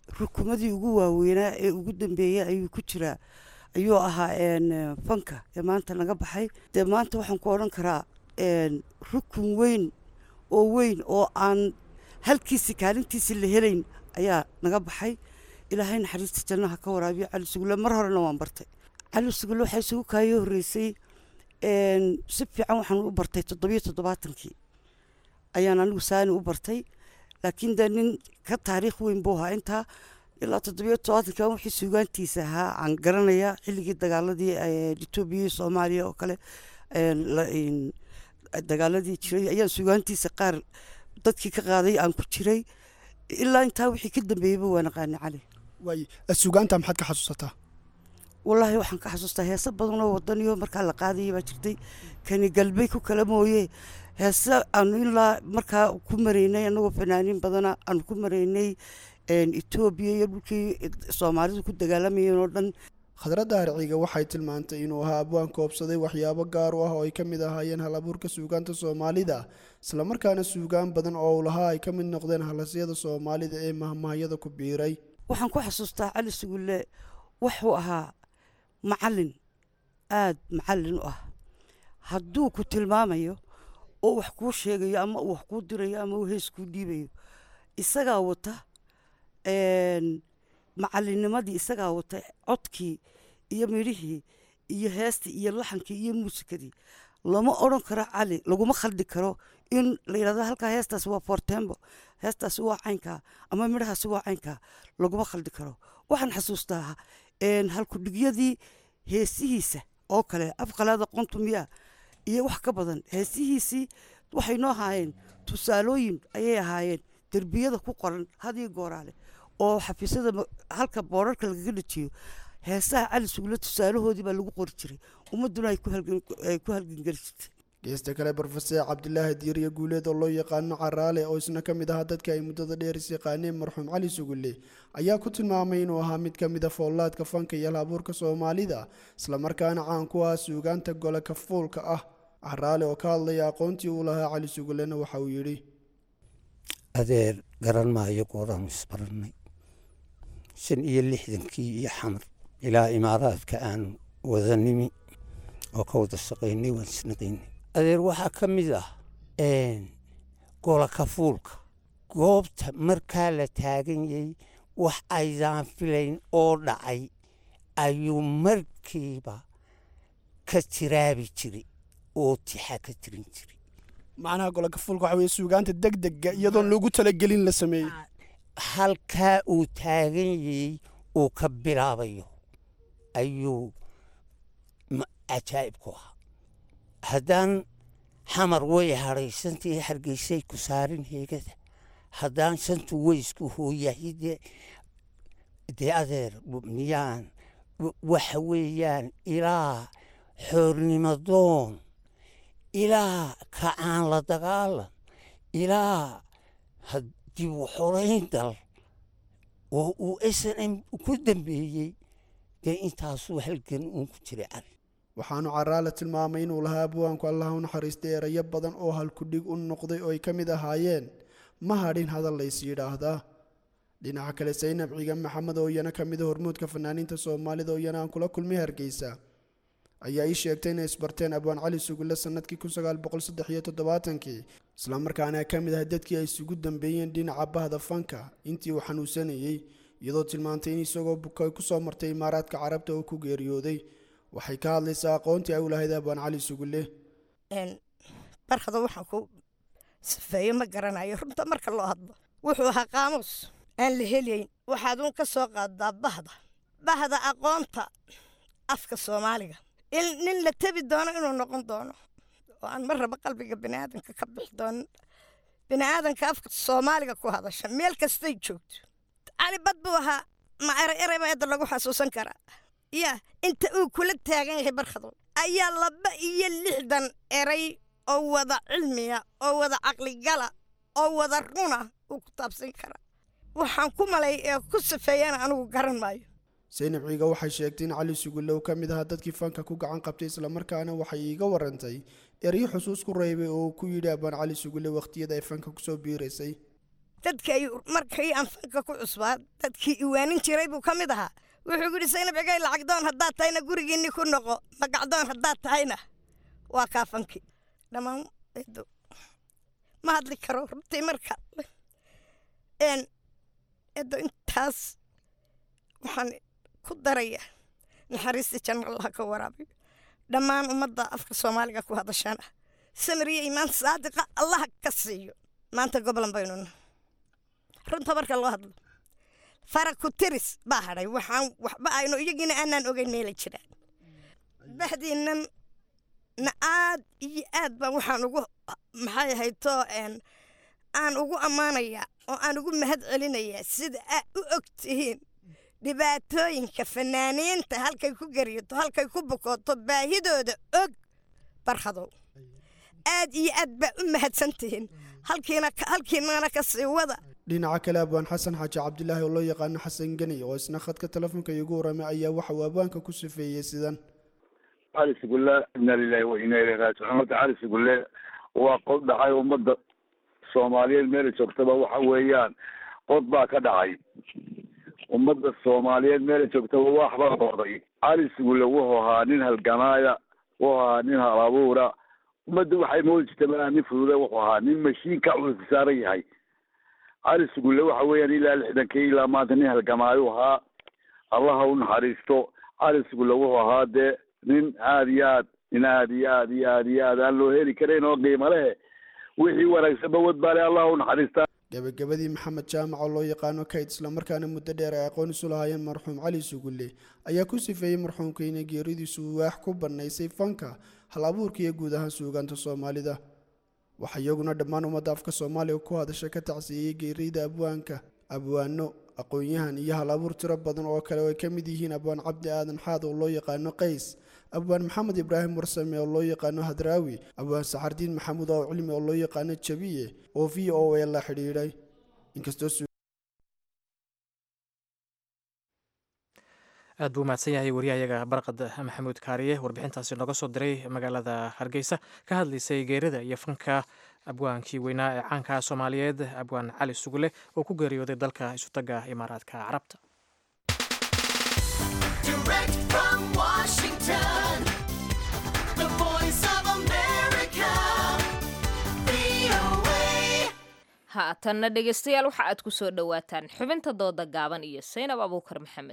rukumadii ugu waaweynaa ee ugu dambeeyey ayuu ku jiraa ayuu ahaa een, fanka ee maanta naga baxay dee maanta waxaan ku odhan karaa een, rukun weyn oo weyn oo aan halkiisi kaalintiisi la helayn ayaa naga baxay ilaahay naxariista jannaha ka waraabiyo cali sugulle mar horena waan bartay cali sugulle waxaa isugu kaayoo horreysay een, si fiican waxaan u bartay toddobiyo toddobaatankii ayaan anigu saani u bartay laakiin dee nin ka taariikh weyn buu ahaa intaa ilaa toddobiyo toddobaatanki aan wixii suugaantiisa ahaa aan garanaya xilligii dagaaladii eh, etoobiya iyo soomaaliya oo kale een, la- een, dagaaladii jiray ayaan suugaantiisa qaar dadkii ka qaaday aan ku jiray ilaa intaa wixii ka dambeeyeyba waa naqaani cali waay suugaanta maxaad ka xasuusataa wallaahi waxaan ka xasuustaa heese badan oo wadaniyo markaa la qaadayay baa jirtay kani galbay ku kala mooye heese aanu ilaa markaa ku maraynay annagoo fanaaniin badana aanu ku maraynay een, etoobiya iyo dhulkii soomaalidu ku dagaalamayeen oo dhan khadradda harciga waxay tilmaantay inuu ahaa abwaan koobsaday waxyaabo gaar u ah oo ay ka mid ahaayeen hal abuurka suugaanta soomaalida islamarkaana suugaan badan oo uu lahaa ay ka mid noqdeen halasyada soomaalida ee mahmaahyada ku biiray waxaan ku xasuustaa cali sugulle wuxuu ahaa macallin aad macallin u ah hadduu ku tilmaamayo oo wax kuu sheegayo ama uu wax kuu dirayo ama uu hees kuu dhiibayo isagaa wata een, macallinnimadii isagaa wata codkii iyo midhihii iyo heestii iyo laxankii iyo muusikadii lama odhan karo cali laguma khaldi karo in la yidhahdo halkaa heestaasi waa fortembo heestaasi waa caynkaa ama midhahaasi waa caynkaa laguma khaldi karo waxaan xasuustaa een, halkudhigyadii heesihiisa oo kale afqalaada qontumiya iyo wax ka badan heesihiisii waxay noo ahaayeen tusaalooyin ayay ahaayeen derbiyada ku qoran hadiyo gooraale oo xafiisyada ma- halka boorarka lagaga dhajiyo heesaha cali sugulle tusaalahoodii baa lagu qori jiray ummadduna ay ku halgan ay ku halgangeli jirtay geesta kale brofeser cabdilaahi diiriye guuleed oo loo yaqaano caraale oo isna ka mid ahaa dadka ay muddada dheer is yaqaaneen marxuum cali sugulle ayaa ku tilmaamay inuu ahaa mid ka mid a foolaadka fanka iyo halabuurka soomaalida islamarkaana caan ku ah suugaanta gole kafuulka ah caraale oo ka hadlaya aqoontii uu lahaa cali sugullena waxa uu yidhi adeer garan maayo gooraan isbarannay shan iyo lixdankii iyo xamar ilaa imaaraadka aan wada nimi oo ka wada shaqaynay waan isnaqaynay adeer waxaa ka mid ah gola kafuulka goobta markaa la taagan yahay wax aydaan filayn oo dhacay ayuu markiiba ka tiraabi jiray oo tixa ka tirin jiray macnaha gole kafuulka waxa weye suugaanta degdega iyadoon loogu talagelin la sameeyey halkaa uu taagan yayey uu ka bilaabayo ayuu ma- cajaa'ib ku ahaa haddaan xamar way hadhaysantii hargeysay ku saarin heegada haddaan shantu weysku hooyahay dee dee adeer w- miyaan w- waxa weeyaan ilaa xoornimadoon ilaa kacaan la dagaalan ilaa had- dib u xorayn dal oo uu s n m ku dambeeyey dee intaasuu halgan uun ku jiray cali waxaanu caraale tilmaamay inuu lahaa abwaanku allah u naxariistay erayo badan oo halkudhig u noqday oo ay ka mid ahaayeen ma hadhin hadal lays yidhaahdaa dhinaca kale saynab ciigan maxamed oo iyana ka mid a hormuudka fanaaniinta soomaalida oo iyana aan kula kulmay hargeysa ayaa ii sheegtay inay isbarteen abwaan cali sugulle sannadkii kun sagaal boqol saddex iyo toddobaatankii islamarkaana ka mid ah dadkii ay isugu dambeeyeen dhinaca bahda fanka intii uu xanuunsanayey iyadoo tilmaantay in isagoo bukay ku soo martay imaaraadka carabta oo ku geeriyooday waxay ka hadlaysaa aqoontii ay u lahayd abwaan cali sugulle barkada waxaan ku sifeeyo ma garanayo runta marka loo hadlo wuxuu ahaa qaamuus aan la helayn waxaad uun ka soo qaadaa bahda bahda aqoonta afka soomaaliga in nin la tebi doono inuu noqon doono oo aan mar raba qalbiga biniaadanka ka bixi doonin biniaadanka afka soomaaliga ku hadasha meel kastay joogto cali bad buu ahaa ma eray eray baa hadda lagu xasuusan karaa ya inta uu kula taagan yahay barkado ayaa laba iyo lixdan eray oo wada cilmiya oo wada caqligala oo wada runa uu ku taabsan karaa waxaan ku malay ee ku sifeeyana anigu garan maayo saynab ciiga waxay sheegtay in cali sugulle uu ka mid ahaa dadkii fanka ku gacan qabtay islamarkaana waxay iiga warantay eryo xusuus ku reebay oo uu ku yidhi abaan cali sugulle wakhtiyada ay fanka kusoo biiraysay dadkii ay markii aan fanka ku cusbaa dadkii iwaanin jiray buu ka mid ahaa wuxuu yidhi saynab cigay lacagdoon haddaad tahayna gurigiinni ku noqo magacdoon haddaad tahayna waa kaa fanki dhammaan eedo ma hadli karo runtii marka een eedo intaas waxaan ku daraya naxariista janno allah ka waraabiyo dhammaan ummadda afka soomaaliga ku hadashana samiriya imaan saadiqa allah ka siiyo maanta goblan baynu nahay runta marka loo hadlo faraku tiris baa hadhay waxaan waxba aynu iyagiina aanaan ogeyn meelay jiraan baxdiinnan na aad iyo aad baan waxaan ugu maxay ahayto een aan ugu ammaanayaa oo aan ugu mahad celinayaa sida aad u og tihiin dhibaatooyinka fanaaniinta halkay ku gariyato halkay ku bukooto baahidooda og barhadow aad iyo aad baa u mahadsan tihiin halkiina halkiinana ka sii wada dhinaca kale abwaan xasan xaaji cabdilaahi oo loo yaqaano xasan geni oo isna khadka telefoonka iigu waramay ayaa waxa uu abwaanka ku sifeeyey sidan cali sugulle ina lilahi wa ina ilayhi raajicuun horta cali sugulle waa qod dhacay ummadda soomaaliyeed meelay joogtaba waxa weeyaan qod baa ka dhacay ummadda soomaaliyeed meelay joogtaba wax baa qooday cali sugulle wuxuu ahaa nin halgamaaya wuxuu ahaa nin hal abuura ummadda waxay moodi jirta malaha nin fudude wuxuu ahaa nin mashiinka culus saaran yahay cali sugulle waxa weeyaan ilaa lixdankii ilaa maanta nin halgamaayu ahaa allaha u naxariisto cali sugulle wuxuu ahaa dee nin aad iyo aad nin aad iyo aad iyo aad iyo aad aan loo heli karayn oo qiimo leh wixii wanaagsanba wadbaale allah u naxariistaa gabagabadii maxamed jaamac oo loo yaqaano kayd islamarkaana muddo dheer ay aqoon isu lahaayeen marxuum cali sugulle ayaa ku sifeeyey marxuumka inay geeridiisu waax ku bannaysay fanka hal abuurka iyo guud ahaan suugaanta soomaalida waxaa iyaguna dhammaan ummadda afka soomaaliga ku hadasha ka tacsiiyey geerida abwaanka abwaano aqoon-yahan iyo hal abuur tiro badan oo kale oo ay ka mid yihiin abwaan cabdi aadan xaad oo loo yaqaano qays abwaan maxamed ibraahim warsame oo loo yaqaano hadraawi abwaan saxardiin maxamuud oo cilmi oo loo yaqaano jabiye oo v o a la xidhiidhay inkastoo aad buu mahadsan yahay wariyahayaga barqad maxamuud kaariye warbixintaasi nooga soo diray magaalada hargeysa ka hadlaysay geerida iyo fanka abwaankii weynaa ee caanka soomaaliyeed abwaan cali sugule oo ku geeriyooday dalka isutaga imaaraadka carabta haatanna dhegaystayaal waxa aad ku soo dhowaataan xubinta dooda gaaban iyo saynab abuukar maxamed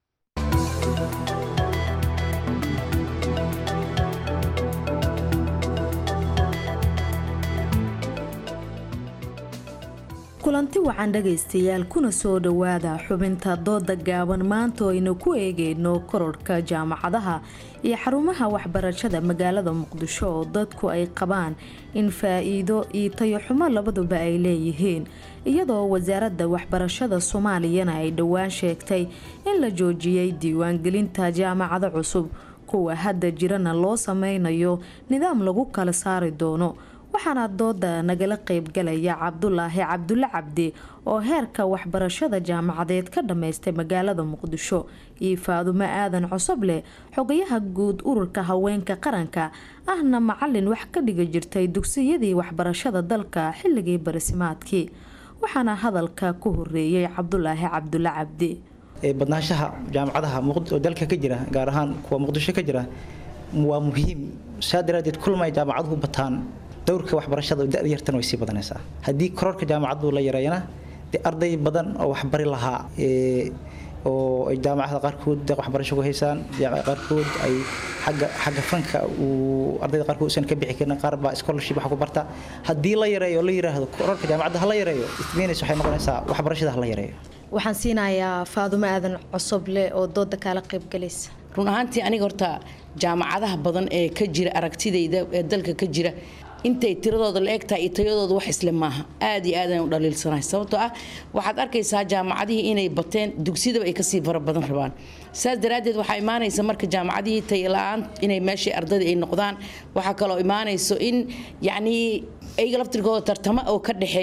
kulanti wacan dhagaystayaal kuna soo dhowaada xubinta dooda gaaban maanta oo aynu ku eegayno kororhka jaamacadaha iyo xarumaha waxbarashada magaalada muqdisho oo dadku ay qabaan in faa-iido iyo tayoxumo labaduba ay leeyihiin iyadoo wasaaradda waxbarashada soomaaliyana ay dhowaan sheegtay in la joojiyey diiwaangelinta jaamacado cusub kuwa hadda jirana loo sameynayo nidaam lagu kala saari doono waxaana dooda nagala qeybgalaya cabdulaahi cabdulle cabdi oo heerka waxbarashada jaamacadeed ka dhammaystay magaalada muqdisho iyo faadumo aadan cosoble xogayaha guud ururka haweenka qaranka ahna macalin wax ka dhigi jirtay dugsiyadii waxbarashada dalka xilligii barisimaadkii waxaana hadalka ku horeeyay cabdulaahi cabdulle cabdi badnaanshaha jaamacadaha oo dalka ka jira gaar ahaan kuwa muqdisho ka jira waa muhiim saa daraadeed kulmay jaamacaduhu bataan dowrka waxbarashada da yartan way sii badanaysaa haddii kororka jaamacadu la yareeyana dee arday badan oo waxbari lahaa oo ay jaamacada qaarkood deeq waxbarasho ku haysaan qaarkood ay xagga xagga fanka uu ardayda qaarkood usan ka bixi karin qaar baa scholarship wax ku barta haddii la yareeyo la yiraahdo kororka jaamacadda ha la yareeyo ismeenaysa waxay noqonaysaa waxbarashada ha la yareeyo waxaan siinayaa faadumo aadan cosoble oo dooda kaala qaybgalaysa run ahaantii aniga horta jaamacadaha badan ee ka jira aragtidayda ee dalka ka jira intay tiradooda la egtahay iyo tayadooda wax isle maaha aad iyo aadaan u dhaliilsanahay sababtoo ah waxaad arkaysaa jaamacadihii inay bateen dugsidaba ay kasii fara badan rabaan saas daraaddeed waxaa imaanaysa marka jaamacadihii tayala-aan inay meeshii ardadii ay noqdaan waxaa kaloo imaanayso in yacnii ayaga laftirkooda tartamo oo ka dhexeeya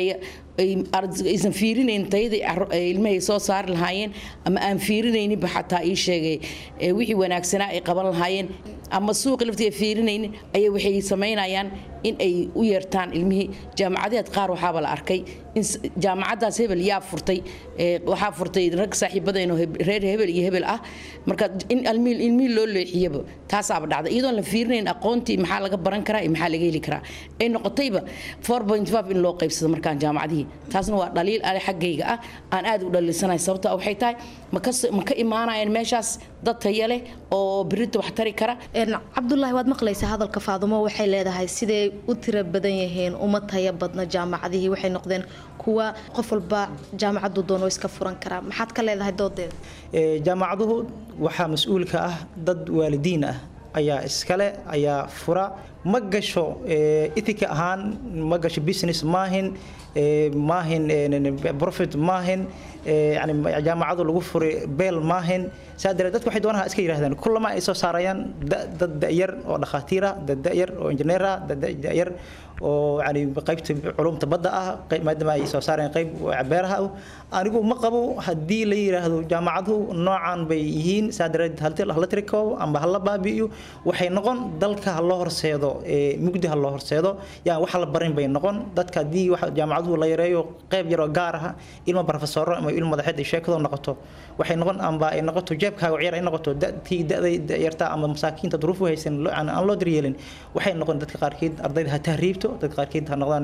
aysan fiirinayn tayadii ilmahay soo saari lahaayeen ama aan fiirinayninba xataa ii sheegay wixii wanaagsanaa ay qaban lahaayeen ama suuqi laftiga fiirinaynin ayay waxay samaynayaan in ay u yeertaan ilmihii jaamacadeed qaar waxaaba la arkay in jaamacadaas hebel yaa furtay waxaa furtay rag saaxiibadeenoo reer hebel iyo hebel ah marka in ilmihii loo leexiyaba taasaaba dhacday iyadoon la fiirinayn aqoontii maxaa laga baran karaa iyo maxaa laga heli karaa ay noqotayba in loo qaybsado markaan jaamacadihii taasna waa dhaliil ale xaggayga ah aan aad u dhaliilsanahay sababta waxay tahay ma ka imaanayaan meeshaas dad taya leh oo birita wax tari kara cabdulaahi waad maqlaysaa hadalka faadumo waxay leedahay siday u tiro badan yihiin uma taya badna jaamacadihii waxay noqdeen kuwa qof walba jaamacadu doono iska furan karaa maxaad ka leedahay doodeeda jaamacaduhu waxaa mas-uulka ah dad waalidiin ah ayaa iskale ayaa fura ma gasho ethika ahaan ma gasho business maahin maahin profit maahin yani jaamacadu lagu furay beel maahin saa daree dadku waxay doonaan iska yidhahdaan kullama ay soo saarayaan dad da'yar oo dhakhaatiira dad da'yar oo injineera dad da'yar oo yani qaybta culumta badda ah maadaama ay soo saareen qayb beeraha anigu ma qabo haddii la yidhaahdo jaamacaduhu noocan bay yihiin saa dareed hala tiriko amba hala baabi'iyo waxay noqon dalka ha loo horseedo mugdi ha loo horseedo yaa wax la barin bay noqon dadka haddii jaamacaduhu la yareeyo qayb yaroo gaar ah ilmo barofesoro ama ilmo madaxeed ay sheekado noqoto waxay noqon amba ay noqoto jeebkaaga ciyaar ay noqoto tii da'da yarta ama masaakiinta duruufu haysan aan loo daryeelin waxay noqon dadka qaarkeed ardayda ha tahriibto dadka qaarkeed ha noqdaan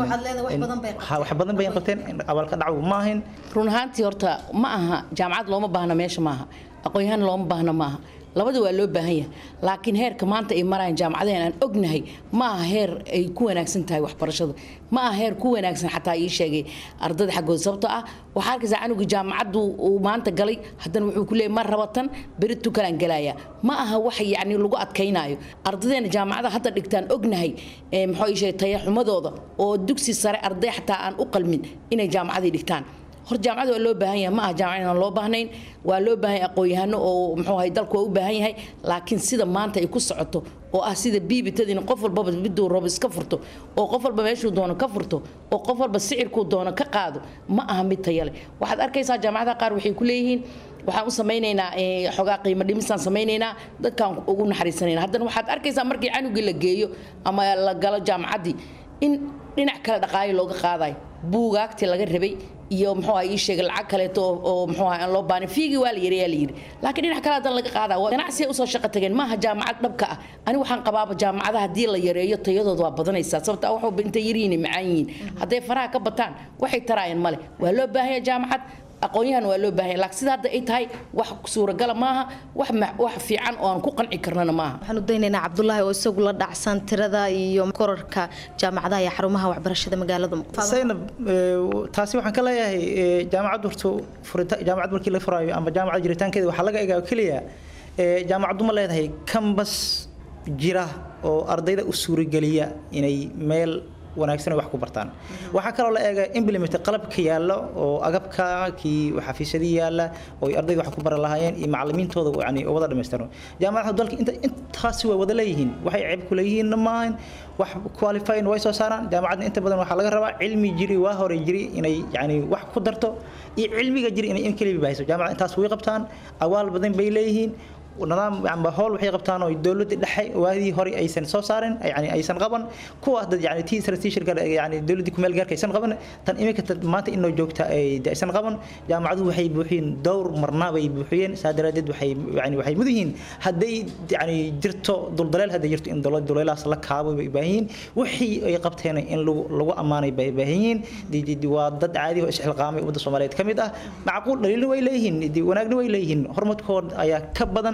wax badan bay qabteen abaalka dhacu ma ahayn run ahaantii horta ma aha jaamacad looma baahna meesha maaha aqoon-yahaan looma baahna maaha labada waa loo baahan yahay laakiin heerka maanta ay marayaan jaamacadaheen aan ognahay ma aha heer ay ku wanaagsan tahay waxbarashada ma aha heer ku wanaagsan xataa ii sheegay ardayda xaggooda sababtoo ah waxaa arkaysaa canuga jaamacaddu uu maanta galay haddana wuxuu ku leeyay ma rabatan beritu kalaan gelaaya ma aha wax yacni lagu adkaynaayo ardaydeena jaamacada hadda dhigtaan ognahay muxuu ii sheegay tayaxumadooda oo dugsi sare arday xataa aan u qalmin inay jaamacadii dhigtaan hor jaamacada waa loo baahan yahay ma aha jaamacad inaan loo baahnayn waa loo baahan yahay aqoon-yahano oo muxuu ahay dalku waa u baahan yahay laakiin sida maanta ay ku socoto oo ah sida biibitadiina qof walbaba miduu rabo iska furto oo qof walba meeshuu doono ka furto oo qof walba sicirkuu doono ka qaado ma aha mid tayale waxaad arkaysaa jaamacadaha qaar waxay ku leeyihiin waxaan u samaynaynaa xogaa qiimo dhimisaan samaynaynaa dadkaan ugu naxariisanayna haddana waxaad arkaysaa markii canugii la geeyo ama la galo jaamacaddii in dhinac kale dhaqaayo looga qaadayo buugaagtii laga rabay iyo muxuu ah ii sheegay lacag kaleeto oo muxuu ah aan loo baahnay fiigii waa la yiri yaa la yiri laakiin dhinac kale haddana laga qaadaa ganacsi ay usoo shaqo tageen maaha jaamacad dhabka ah ani waxaan qabaaba jaamacadaha haddii la yareeyo tayadooda waa badanaysaa sababta wax walba intay yaryihiin macaan yihiin hadday faraha ka bataan waxay taraayeen male waa loo baahan yahay jaamacad aqoon-yahan waa loo baahan yahay laakiin sida hadda ay tahay wax suuragala maaha wax wax fiican oo aan ku qanci karnana maaha waxaan u daynaynaa cabdulaahi oo isagu la dhacsan tirada iyo korarka jaamacadaha iyo xarumaha waxbarashada magaalada saynab taasi waxaan ka leeyahay jaamacad horto furita jaamacad markii la furaayo ama jaamacad jiritaankeeda waxaa laga egaa keliya jaamacaddu ma leedahay kambas jira oo ardayda u suurageliya inay meel wanaagsan wax ku bartaan waxaa kaloo la eega implement qalabka yaalla oo agabka kii xafiisyadii yaalla oo ardayda wax ku baran lahaayeen iyo macallimiintooda yani wada dhammaystirno jaamacadaha dalka inta intaasi waa wada leeyihiin waxay ceeb ku leeyihiin maahan wax qualifying way soo saaraan jaamacadna inta badan waxaa laga rabaa cilmi jiri waa hore jiri inay yani wax ku darto iyo cilmiga jiri inay in keliya bahayso jaamacada intaas way qabtaan awaal badan bay leeyihiin nidaam amba howl waxay qabtaan oo dowladda dhexe waadii hore aysan soo saarin yani aysan qaban kuwaas dad yani tii strategic yani dowladda kumeel gaarka aysan qaban tan iminka maanta inoo joogta ay aysan qaban jaamacaduhu waxay buuxiyeen dhowr marna bay buuxiyeen saa daraadeed waxay yani waxay mud yihiin hadday yani jirto duldaleel hadday jirto in dowlad duleelahaas la kaabo bay baahan yihiin wixii ay qabteen in lagu lagu ammaanay bay baahan yihiin waa dad caadi oo isxilqaamay ummadda soomaaliyeed ka mid ah macquul dhaliilna way leeyihiin wanaagna way leeyihiin horumarkooda ayaa ka badan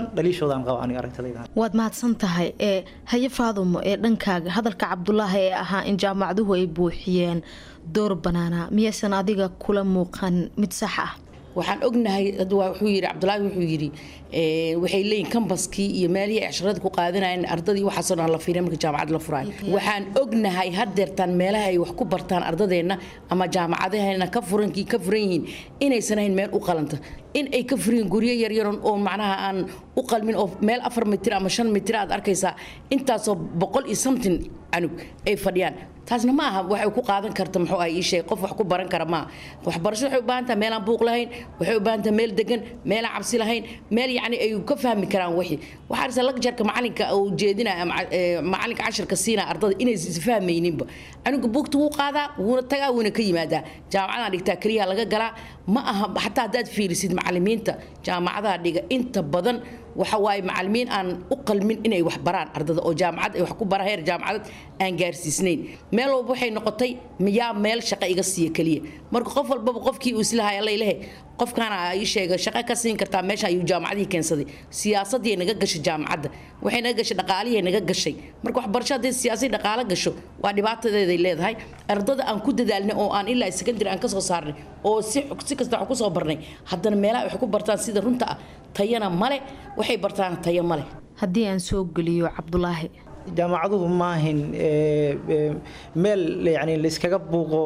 waad mahadsan tahay ee haye faadumo ee dhankaaga hadalka cabdulaahi ee ahaa in jaamacaduhu ay buuxiyeen door banaana miyaysan adiga kula muuqan mid sax ah waxaan ognahay wuxuu yidhi cabdulaahi wuxuu yidhi waxay leeyihin kambaskii iyo meelihii ay casharada ku qaadanayeen ardadii waxaasoo dhan la fiiriya marka jaamacad la furaayo waxaan ognahay haddeertaan meelaha ay wax ku bartaan ardadeenna ama jaamacadaheena ka furan ka furan yihiin inaysan ahayn meel u qalanta in ay ka furiyeen guryo yaryaron oo macnaha aan u qalmin oo meel afar mitir ama shan mitir aad arkaysaa intaasoo boqol iyo something canug ay fadhiyaan taasna ma aha waxay ku qaadan karta muxuu ah ii sheeg qof wax ku baran kara maaha waxbarasho waxay u baahan tahay meelaan buuq lahayn waxay u baahan tahay meel degan meelaan cabsi lahayn meel yacni ay ka fahmi karaan wixii waxaa arsa lagjarka macalinka uu jeedinaya ama eh, macalinka cashirka siinaya ardada inay isfahmayninba canuga buugta wuu qaadaa wuuna tagaa wuuna ka yimaadaa jaamacadaan dhigtaa keliyaha laga galaa ma aha xataa haddaad fiirisid macalimiinta jaamacadaha dhiga inta badan waxa waaye macalimiin aan u qalmin inay wax baraan ardada oo jaamacad ay wax ku bara heer jaamacadad aan gaarsiisnayn meel walba waxay noqotay miyaa meel shaqo iga siiya keliya marka qof walbaba qofkii uu islahay allaylehe qofkaana ii sheega shaqo ka siin kartaa meesha ayuu jaamacadihii keensaday siyaasadii naga gashay jaamacadda waxay naga gashay dhaqaalihii naga gashay marka waxbarasho haddii siyaasad dhaqaalo gasho waa dhibaatadeeday leedahay ardada aan ku dadaalnay oo aan ilaa secondary aan ka soo saarnay oo si si kasta wax ku soo barnay haddana meelaha wax ku bartaan sida runta ah tayana male waxay bartaan tayo male haddii aan soo geliyo cabdulaahi jaamacaduhu maahin ee, ee, meel yani layskaga buuqo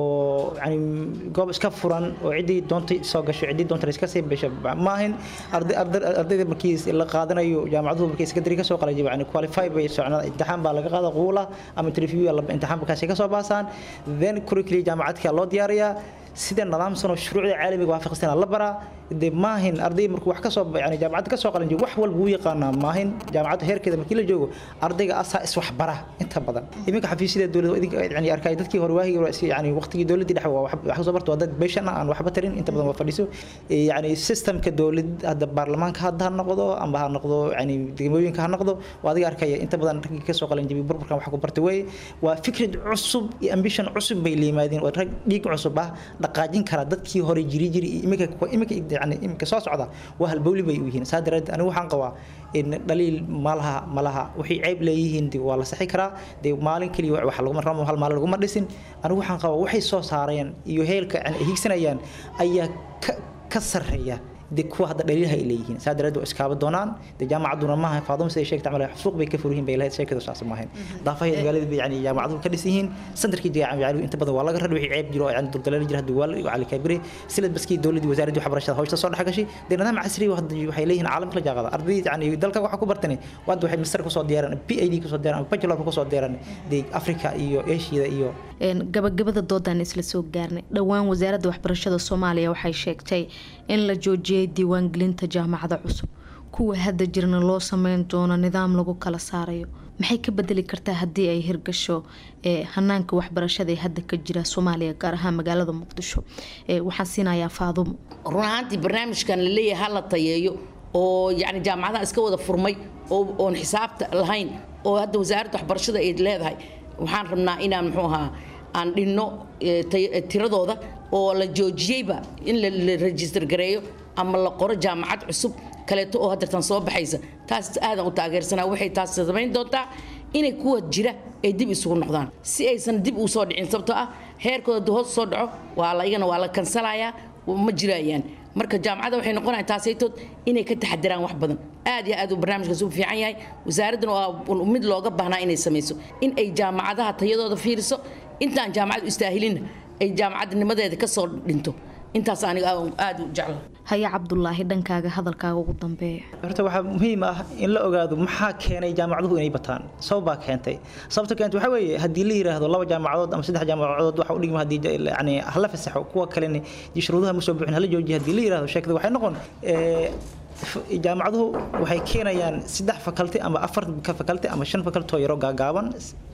oo yani goob iska furan oo ciddii doontay soo gasho ciddii doontay iska sii besho maahin arday- arday- ardayda markii la qaadanayo jaamacaduhu markii secondary ka soo qalajiba yani qualify bay socnaa imtixaan baa laga qaada quula ama interview imtixaan bakaasi ka soo baasaan then curriculum jaamacadka loo diyaariyaa sida nidaamsan oo shuruucda caalamiga waafaqsan la baraa de maahin arday markuu wax ka soo yani jaamacadda ka soo qalan jiro wax walba wuu yaqaanaa maahin jaamacadda heerkeeda markii la joogo ardayga asaa is wax bara inta badan iminka xafiisyada dowladda idinka yani arkay dadkii hore waahigi hore si- yani waqtigii dowladdii dhexe waa wax wax soo barto waa dad beeshan ah aan waxba tarin inta badan waa fadhiso Eh, yani systemka dowlad hadda baarlamaanka hadda ha noqdo amba ha noqdo yani degmooyinka ha noqdo waa adiga arkaya inta badan raggii ka soo qalan jibi burburkan wax ku bartay weeye waa fikrad cusub iyo ambition cusub bay la yimaadeen oo rag dhiig cusub ah dhaqaajin kara dadkii hore jiri jiri iyo iminka kuwa iminka yani iminka soo socda waa halbowli bay u yihiin saa daraadeed anigu waxaan qabaa in dhaliil malaha malaha waxay ceeb leeyihiin de waa la saxi karaa de maalin keliya wax laguma ramo hal maalin laguma dhisin anigu waxaan qabaa waxay soo saareen iyo heelka yani ay higsanayaan ayaa ka ka sarreeya de kuwa hadda dhaliilha ay leeyihiin saa daraadeed waa iskaaba doonaan de jaamacadduna maaha faaduma siday sheegta camal suuq bay ka furyihiin bay lahayd sheekadu saas maahayn daafahay magaalada bay yani jaamacaduhu ka dhisan yihiin sandarkii jaamacaduhu inta badan waa laga radhi wixii ceeb jiro oo yani duldaleen jira hadda waa la cali kaabire silad baskii dowladdii wasaaraddii waxbarashada hawsha soo dhex gashay de nidaam casri ah hadda waxay leeyihiin caalamka la jaaqada arday yani dalka waxa ku bartani waad waxay master kusoo diyaaraan PhD kusoo diyaaraan bachelor kusoo diyaaraan de Afrika iyo Asia iyo Een, gabagabada doodaan isla soo gaarnay dhowaan wasaaradda waxbarashada soomaaliya waxay sheegtay in la joojiyay diiwaangelinta jaamacada cusub kuwa hadda jirna loo sameyn doono nidaam lagu kala saarayo maxay ka bedeli kartaa haddii ay hirgasho ee hanaanka waxbarashada ee hadda ka jira soomaaliya gaar ahaan magaalada muqdisho Ee, waxaan siinayaa faadumo run ahaantii barnaamijkan la leeyahay ha la tayeeyo oo yani jaamacadaha iska wada furmay oo oon xisaabta lahayn oo hadda wasaaradda waxbarashada ay leedahay waxaan rabnaa inaan muxuu ahaa aan dhinno eh, tay- eh, tiradooda oo la joojiyeyba in la la register gareeyo ama la qoro jaamacad cusub kaleeto oo haddeertan soo baxaysa taas aadan u taageersanaa waxay taas samayn doontaa inay kuwa jira ay dib isugu noqdaan si aysan dib u soo dhicin sababtoo ah heerkooda hadduu hoos soo dhaco waa la igana waa la kansalayaa ma jirayaan marka jaamacadda waxay noqonayaan taasaytood inay ka taxadiraan wax badan aad iyo aad uu barnaamijkaas u fiican yahay wasaaraddana waa mid looga baahnaa inay samayso in ay jaamacadaha tayadooda fiiriso intaan jaamacad u istaahilinna ay jaamacadnimadeeda ka soo dhinto intaas aniga aad u jecla haya cabdulaahi dhankaaga hadalkaaga ugu dambeeya horta waxaa muhiim ah in la ogaado maxaa keenay jaamacaduhu inay bataan sabab baa keentay sababta keentay waxaa weeye haddii la yiraahdo laba jaamacadood ama saddex jaamacadood waxa u dhigma haddii yani hala fasaxo kuwa kalena dee shuruudaha ma soo buuxin hala joojiyo haddii la yiraahdo sheekada waxay noqon ee, f- jaamacaduhu waxay keenayaan saddex fakalti ama afar ka fakalti ama shan fakalti oo yaroo gaagaaban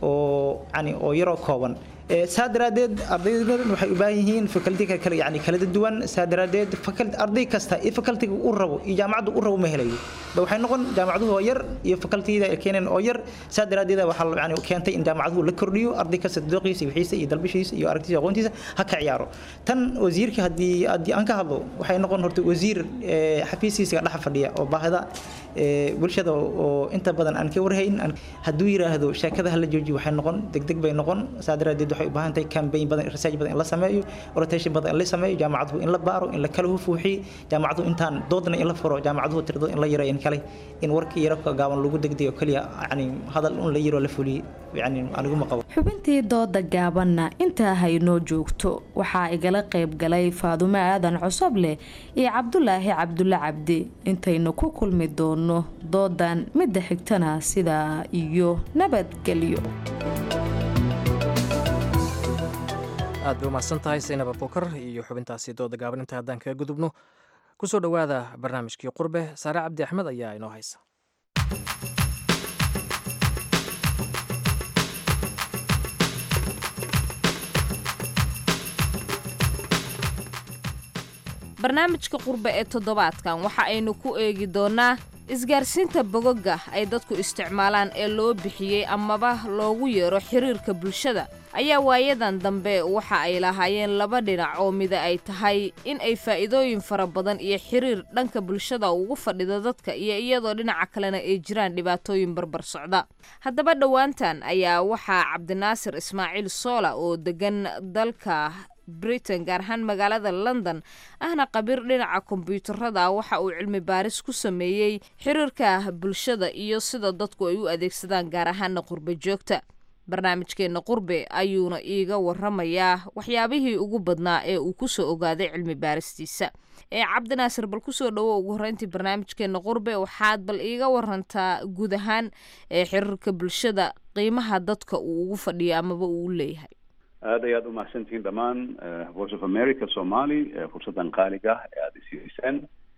oo yani oo yaroo kooban Ee, saa daraadeed ardaydan waxay u baahan yihiin fakalti kale yani kala duwan saa daraadeed fakalti arday kasta iyo fakaltiga uu rabo iyo jaamacadda uu rabo ma helayo ba waxay noqon jaamacaduhu oo yar iyo fakaltiyada ay keeneen oo yar saa daraadeed waxaa la- yani keentay in jaamacaduhu la kordhiyo arday kasta dooqiisa iyo wixiisa iyo dalbishiisa iyo aragtiisa iyo aqoontiisa ha ka ciyaaro tan wasiirka haddii haddii aan ka hadlo waxay noqon horta wasiir ee, xafiiskiisa dhex fadhiya oo baahida ee, bulshada oo inta badan aan ka warhayn aan- hadduu yiraahdo sheekada hala joojiyo waxay noqon degdeg bay noqon saa daraadeed waxay u baahan tahay campaign badan research badan in la sameeyo rotation badan in la sameeyo jaamacaduhu in la baaro in la kala hufuuxiyo jaamacaduhu intaan doodna in la furo jaamacaduhu tiradooda in la yareeyo in kale in warkii yaro ka gaaban lagu degdeyo keliya yani hadal un la yiro la fuliyo yani aniguma qabo xubintii dooda gaabanna intaa haynoo joogto waxaa igala qayb galay faadumo aadan cosobleh iyo cabdulaahi cabdulle cabdi intaynu ku kulmi doono doodan midda xigtana sidaa iyo nabadgelyo aad bay umahadsan tahay saynab abukar iyo xubintaasi dooda gaaban inta haddaan kaga gudubno kusoo dhowaada barnaamijkii qurbe saare cabdi axmed ayaa inoo haysa barnaamijka qurbe ee toddobaadkan waxa aynu ku eegi doonaa isgaarsiinta bogoga ay dadku isticmaalaan ee loo bixiyey amaba loogu yeero xiriirka bulshada ayaa waayadan dambe waxa ay lahaayeen laba dhinac oo mida ay tahay in ay faa'iidooyin fara badan iyo xiriir dhanka bulshada ugu fadhido dadka iyo iyadoo dhinaca kalena ay jiraan dhibaatooyin barbar socda haddaba dhowaantan ayaa waxaa cabdinaasir ismaaciil soola oo degan dalka britain gaar ahaan magaalada london ahna khabiir dhinaca kombyuutarada waxa uu cilmi baaris ku sameeyey xiriirka bulshada iyo sida dadku ay u adeegsadaan gaar ahaana qurbe joogta barnaamijkeenna qurbe ayuuna iiga waramayaa waxyaabihii ugu badnaa ee uu kusoo ogaaday cilmi baaristiisa ee cabdinaasir bal kusoo dhowo ugu horreyntii barnaamijkeenna qurbe waxaad bal iiga warantaa guud ahaan ee xiriirka bulshada qiimaha dadka uu ugu fadhiyo amaba uu u leeyahay aad ayaad umahadsantihiin dhammaan voice of america somali fursaddan qaaliga ah ee aada isiiseen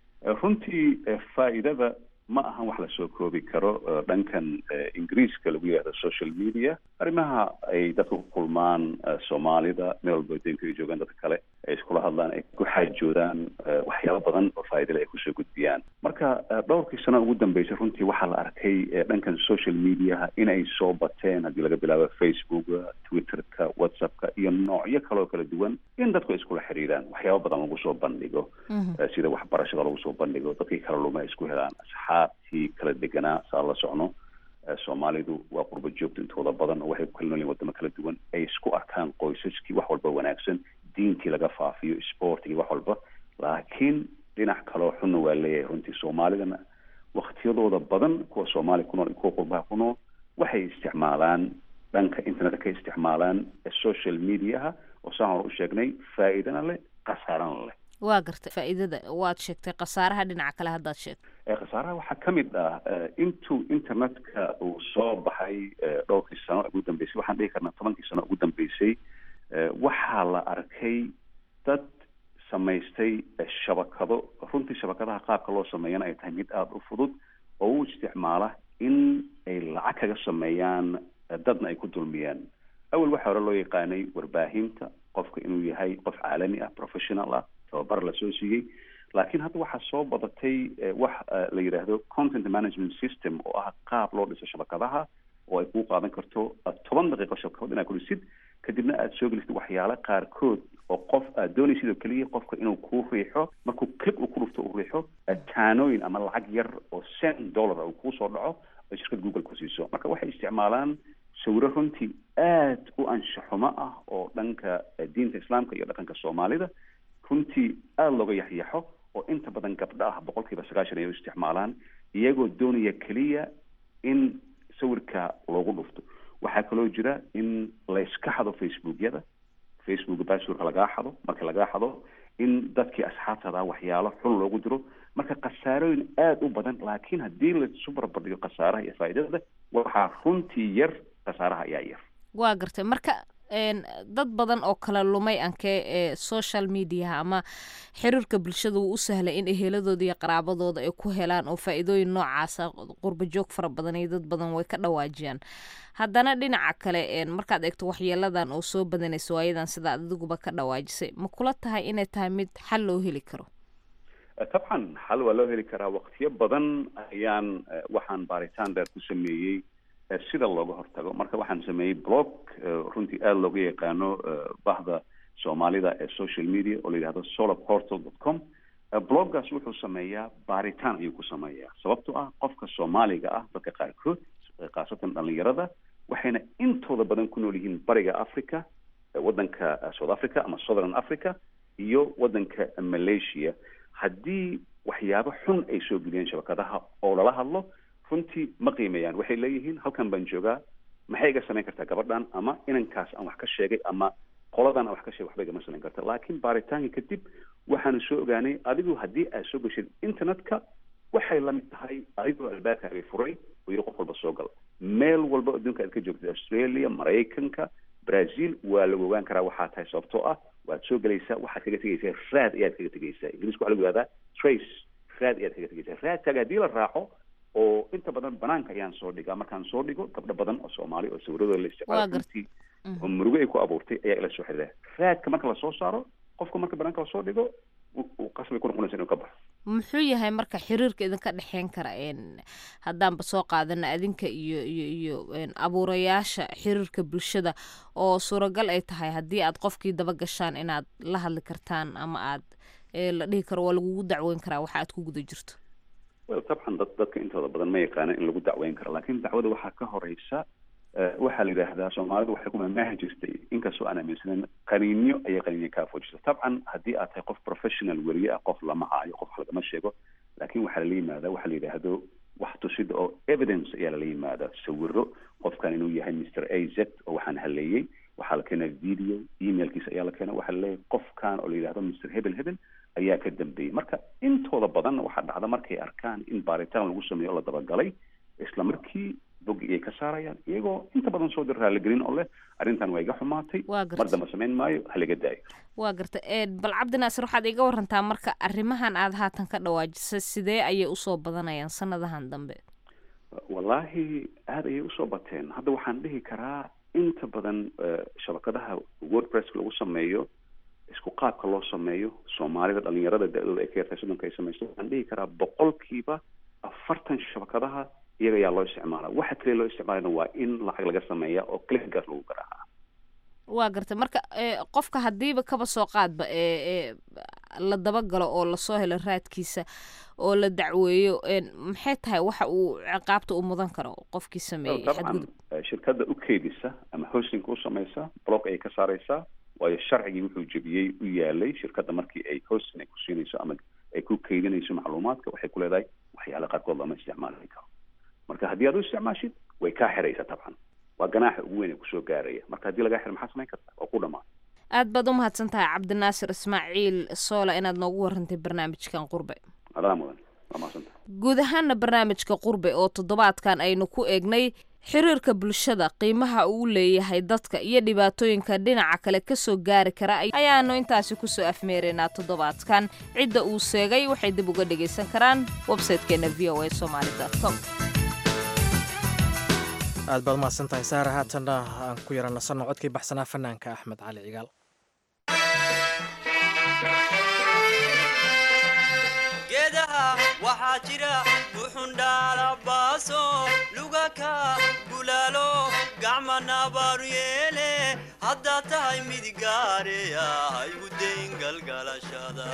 runtii faa'iidada ma ahan wax lasoo koobi karo dhankan ingiriiska lagu yihahdo social media arrimaha ay dadka ku kulmaan soomaalida meel walba adduunka ay joogaan dadka kale ay iskula hadlaan ay ku xaajoodaan waxyaabo badan oo faa'iidale ay kusoo gudbiyaan marka dhowrkii sano ugu dambeysay runtii waxaa la arkay dhankan social mediaha inay soo bateen haddii laga bilaabo facebooka twitterka whatsappka iyo noocyo kale oo kala duwan in dadku ay iskula xiriiraan waxyaabo badan lagu soo bandhigo sida waxbarashada lagu soo bandhigo dadkii kala luma ay isku helaan asxaabtii kala deganaa saa la socno soomaalidu waa qurbo joogta intooda badan oo waxay ku kala noolyihin wadamo kala duwan ay isku arkaan qoysaskii wax walba wanaagsan diintii laga faafiyo sportigii wax walba laakiin dhinac kaloo xunna waa leeyahay runtii soomaalidana waktiyadooda badan kuwa soomaali ku nool kuwa qurbaha ku nool waxay isticmaalaan dhanka internetka ka isticmaalaan social mediaha oo saan hore u sheegnay faa'iidana leh khasaarana leh waa gartay faa'iidada waad sheegtay khasaaraha dhinaca kale haddaad sheegtay khasaaraha waxaa ka mid ah intuu internetka uu soo baxay dhowrkii sano ugu dambeysay waxaan dhihi karnaa tobankii sano ugu dambeysay waxaa la arkay dad samaystay shabakado runtii shabakadaha qaabka loo sameeyana ay tahay mid aada u fudud oo u isticmaala in ay lacag kaga sameeyaan dadna ay ku dulmiyaan awel waxaa hore loo yaqaanay warbaahinta qofka inuu yahay qof caalami ah professional ah tababar lasoo siiyey laakiin hadda waxaa soo badatay wax la yidhaahdo content management system oo ah qaab loo dhiso shabakadaha oo ay kuu qaadan karto toban daqiiqo shabakad inaad ku dhisid kadibna aada soo gelisid waxyaale qaarkood oo qof aad doonaysid oo keliya qofka inuu kuu riixo markuu click uu ku dhufto uu riixo taanooyin ama lacag yar oo cent dollar uu kuu soo dhaco oo shirkad google ku siiso marka waxay isticmaalaan sawiro runtii aad u anshaxumo ah oo dhanka diinta islaamka iyo dhaqanka soomaalida runtii aada looga yaxyaxo oo inta badan gabdho ah boqolkiiba sagaashan ay u isticmaalaan iyagoo doonaya keliya in sawirka loogu dhufto waxaa kaloo jira in layska xado facebookyada facebooka basurka lagaa xado marka lagaa xado in dadkii asxaabtada waxyaalo xun loogu diro marka khasaarooyin aada u badan laakiin haddii laisu barbardhigo khasaaraha iyo faa'iidada waxaa runtii yar khasaaraha ayaa yar waa gartay marka dad badan oo kala lumay ankee ee social mediaha ama xiriirka bulshada wuu u sahlay in eheladooda iyo qaraabadooda ay ku helaan oo faa-iidooyin noocaasa qurba joog fara badan iyo dad badan way ka dhawaajiyaan haddana dhinaca kale markaad eegto waxyeeladan oo soo badanaysa waayadan sida adiguba ka dhawaajisay ma kula tahay inay tahay mid xal loo heli karo tabcan xal waa loo heli karaa waqtiyo badan ayaan waxaan baaritaan dheer ku sameeyey sida looga hortago marka waxaan sameeyey blog runtii aada looga yaqaano bahda soomaalida ee social media oo la yidhahdo solar portal dot com bloggaas wuxuu sameeyaa baaritaan ayuu ku sameeyaa sababtoo ah qofka soomaaliga ah dadka qaarkood khaasatan dhalinyarada waxayna intooda badan ku nool yihiin bariga africa waddanka south africa ama southern africa iyo waddanka malaysia haddii waxyaabo xun ay soo geliyeen shabakadaha oo lala hadlo runtii ma qiimeeyaan waxay leeyihiin halkan baan joogaa maxay iga samayn kartaa gabadhan ama inankaas aan wax ka sheegay ama qoladan aan wax ka sheegay waxba igama samayn karta laakiin baaritaanka kadib waxaanu soo ogaanay adigu haddii aad soo geshid internetka waxay la mid tahay adigoo albaabkaaga furay oo yidhi qof walba soo gal meel walba adduunka aad ka joogtid australia maraykanka brazil waa lagu ogaan karaa waxaa tahay sababtoo ah waad soo gelaysaa waxaad kaga tegaysaa raad ayaad kaga tegaysaa ingiriiska waxaa lagu yihahdaa trace raad ayaad kaga tegaysaa raadkaaga haddii la raaco oo inta badan banaanka ayaan soo dhigaa markaan soo dhigo gabdho badan oo soomaali oo sawiradooda la isticmaalo runtii oo murugo ay ku abuurtay ayaa ila soo xiriira raadka marka lasoo saaro qofka marka banaanka lasoo dhigo uu qasbay ku noqonaysa inuu ka baxo muxuu yahay marka xiriirka idinka dhexeyn kara haddaanba soo qaadana adinka iyo iyo iyo abuurayaasha xiriirka bulshada oo suuragal ay tahay haddii aad qofkii daba gashaan inaad la hadli kartaan ama aad la dhihi karo waa lagugu dacweyn karaa waxa aad ku guda jirto well dabcan dad dadka intooda badan ma yaqaana in lagu dacweyn karo laakiin dacwada waxaa ka horeysa waxaa la yidhaahdaa soomaalidu waxay ku mamaahi jirtay inkastoo aan aaminsanen qaniinyo ayay qaniinyo kaa foojisa dabcan haddii aad tahay qof professional weriye ah qof lama caayo qof wax lagama sheego laakiin waxaa lala yimaada waxaa la yidhaahdo wax tusida oo evidence ayaa lala yimaada sawiro qofkan inuu yahay mr a z oo waxaan haleeyey waxaa la keenaa video emailkiisa ayaa la keena waxaa laleeyahay qofkan oo la yidhahdo mr hebel hebel ayaa ka dambeeyey marka intooda badan waxaa dhacda markay arkaan in baaritaan lagu sameeyo oo la dabagalay isla markii bogi ayay ka saarayaan iyagoo inta badan soo dir raaligelin oo leh arrintan waa iga xumaatay mar damba samayn maayo halaga daayo waa garta bal cabdi naasir waxaad iga warantaa marka arrimahan aad haatan ka dhawaajisa sidee ayay usoo badanayaan sanadahan dambe wallaahi aada ayay usoo bateen hadda waxaan dhihi karaa inta badan shabakadaha wordpresska lagu sameeyo isku qaabka loo sameeyo soomaalida dhalinyarada da-dooda ay ka yartahay soddonka ay samayso waxaan dhihi karaa boqolkiiba afartan shabakadaha iyaga ayaa loo isticmaala waxa kaliya loo isticmaalayna waa in lacag laga sameeya oo clickaas lagu garaaca waa gartay marka qofka haddiiba kaba soo qaadba ee la dabagalo oo lasoo helo raadkiisa oo la dacweeyo maxay tahay waxa uu ciqaabta u mudan karo qofkii sameeyey dabcan shirkadda u keydisa ama hostingka u samaysa blog ayay ka saaraysaa waayo sharcigii wuxuu jebiyey u yaalay shirkadda markii ay hosting ay ku siinayso ama ay ku keydinayso macluumaadka waxay ku leedahay waxyaala qaarkood lama isticmaali karo marka haddii aad u isticmaashid way kaa xiraysa dabcan waa ganaaxa ugu weyn ee kusoo gaaraya marka haddii lagaa xiro maxaa samayn kartaa waa ku dhamaan aad baad u mahadsan tahay cabdinaasir ismaaciil soola inaad noogu warantay barnaamijkan qurbe adaa mudan waa mahadsanta guud ahaana barnaamijka qurbe oo toddobaadkan aynu ku eegnay xiriirka bulshada qiimaha uu leeyahay dadka iyo dhibaatooyinka dhinaca kale kasoo gaari kara ayaanu intaasi kusoo afmeeraynaa toddobaadkan cidda uu seegay waxay dib uga dhagaysan karaan websitekeena v o a somaly com aad baad umahadsan tahay saara haatanna aan ku yara nasanno codkii baxsanaa fanaanka axmed cali cigaal geedaha waxaa jira buxundhaalabaaso lugaka bulaalo gacma nabaaru yeele haddaad tahay mid gaareya haygu dayn galgalashada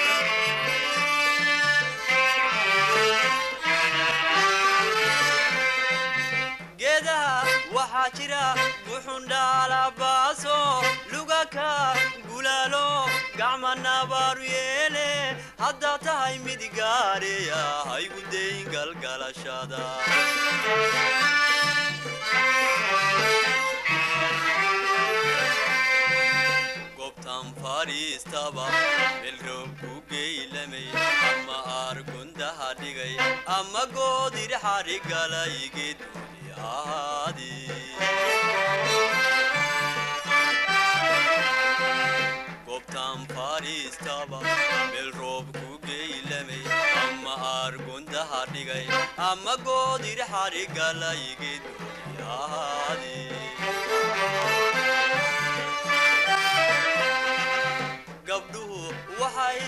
geedaha waxaa jira buxundhaalabaaso lugaka gulaalo gacma nabaaru yeele haddaad tahay mid gaareya haygu dayn galgalashada gobtan fadhiistaba melroob ku geylamay ama aargundaha dhigay ama goodir xarigalay geeduni ahaadi gobtan fadhiistaba meel roob ku geylamay ama aargundaha dhigay ama goodir xarigalay geeduni ahaadi gabdhuhu waxay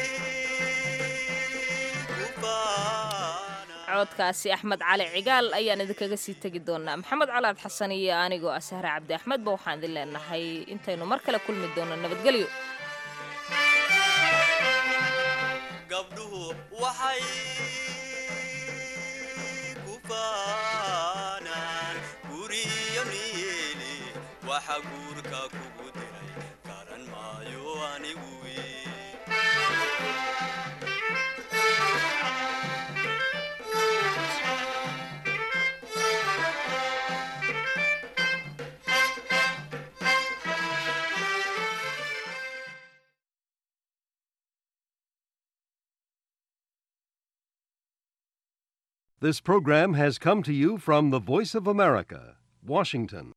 codkaasi axmed cali cigaal ayaan idinkaga sii tegi doonaa maxamed calaad xasan iyo anigoo ah sahre cabdi axmedba waxaan idin leenahay intaynu mar kale kulmi doono nabadgelyo gabdhuhu waxay ku faanaan guriyo niyeeli waxa guurka kugu diray garan maayo anigu This program has come to you from the Voice of America, Washington.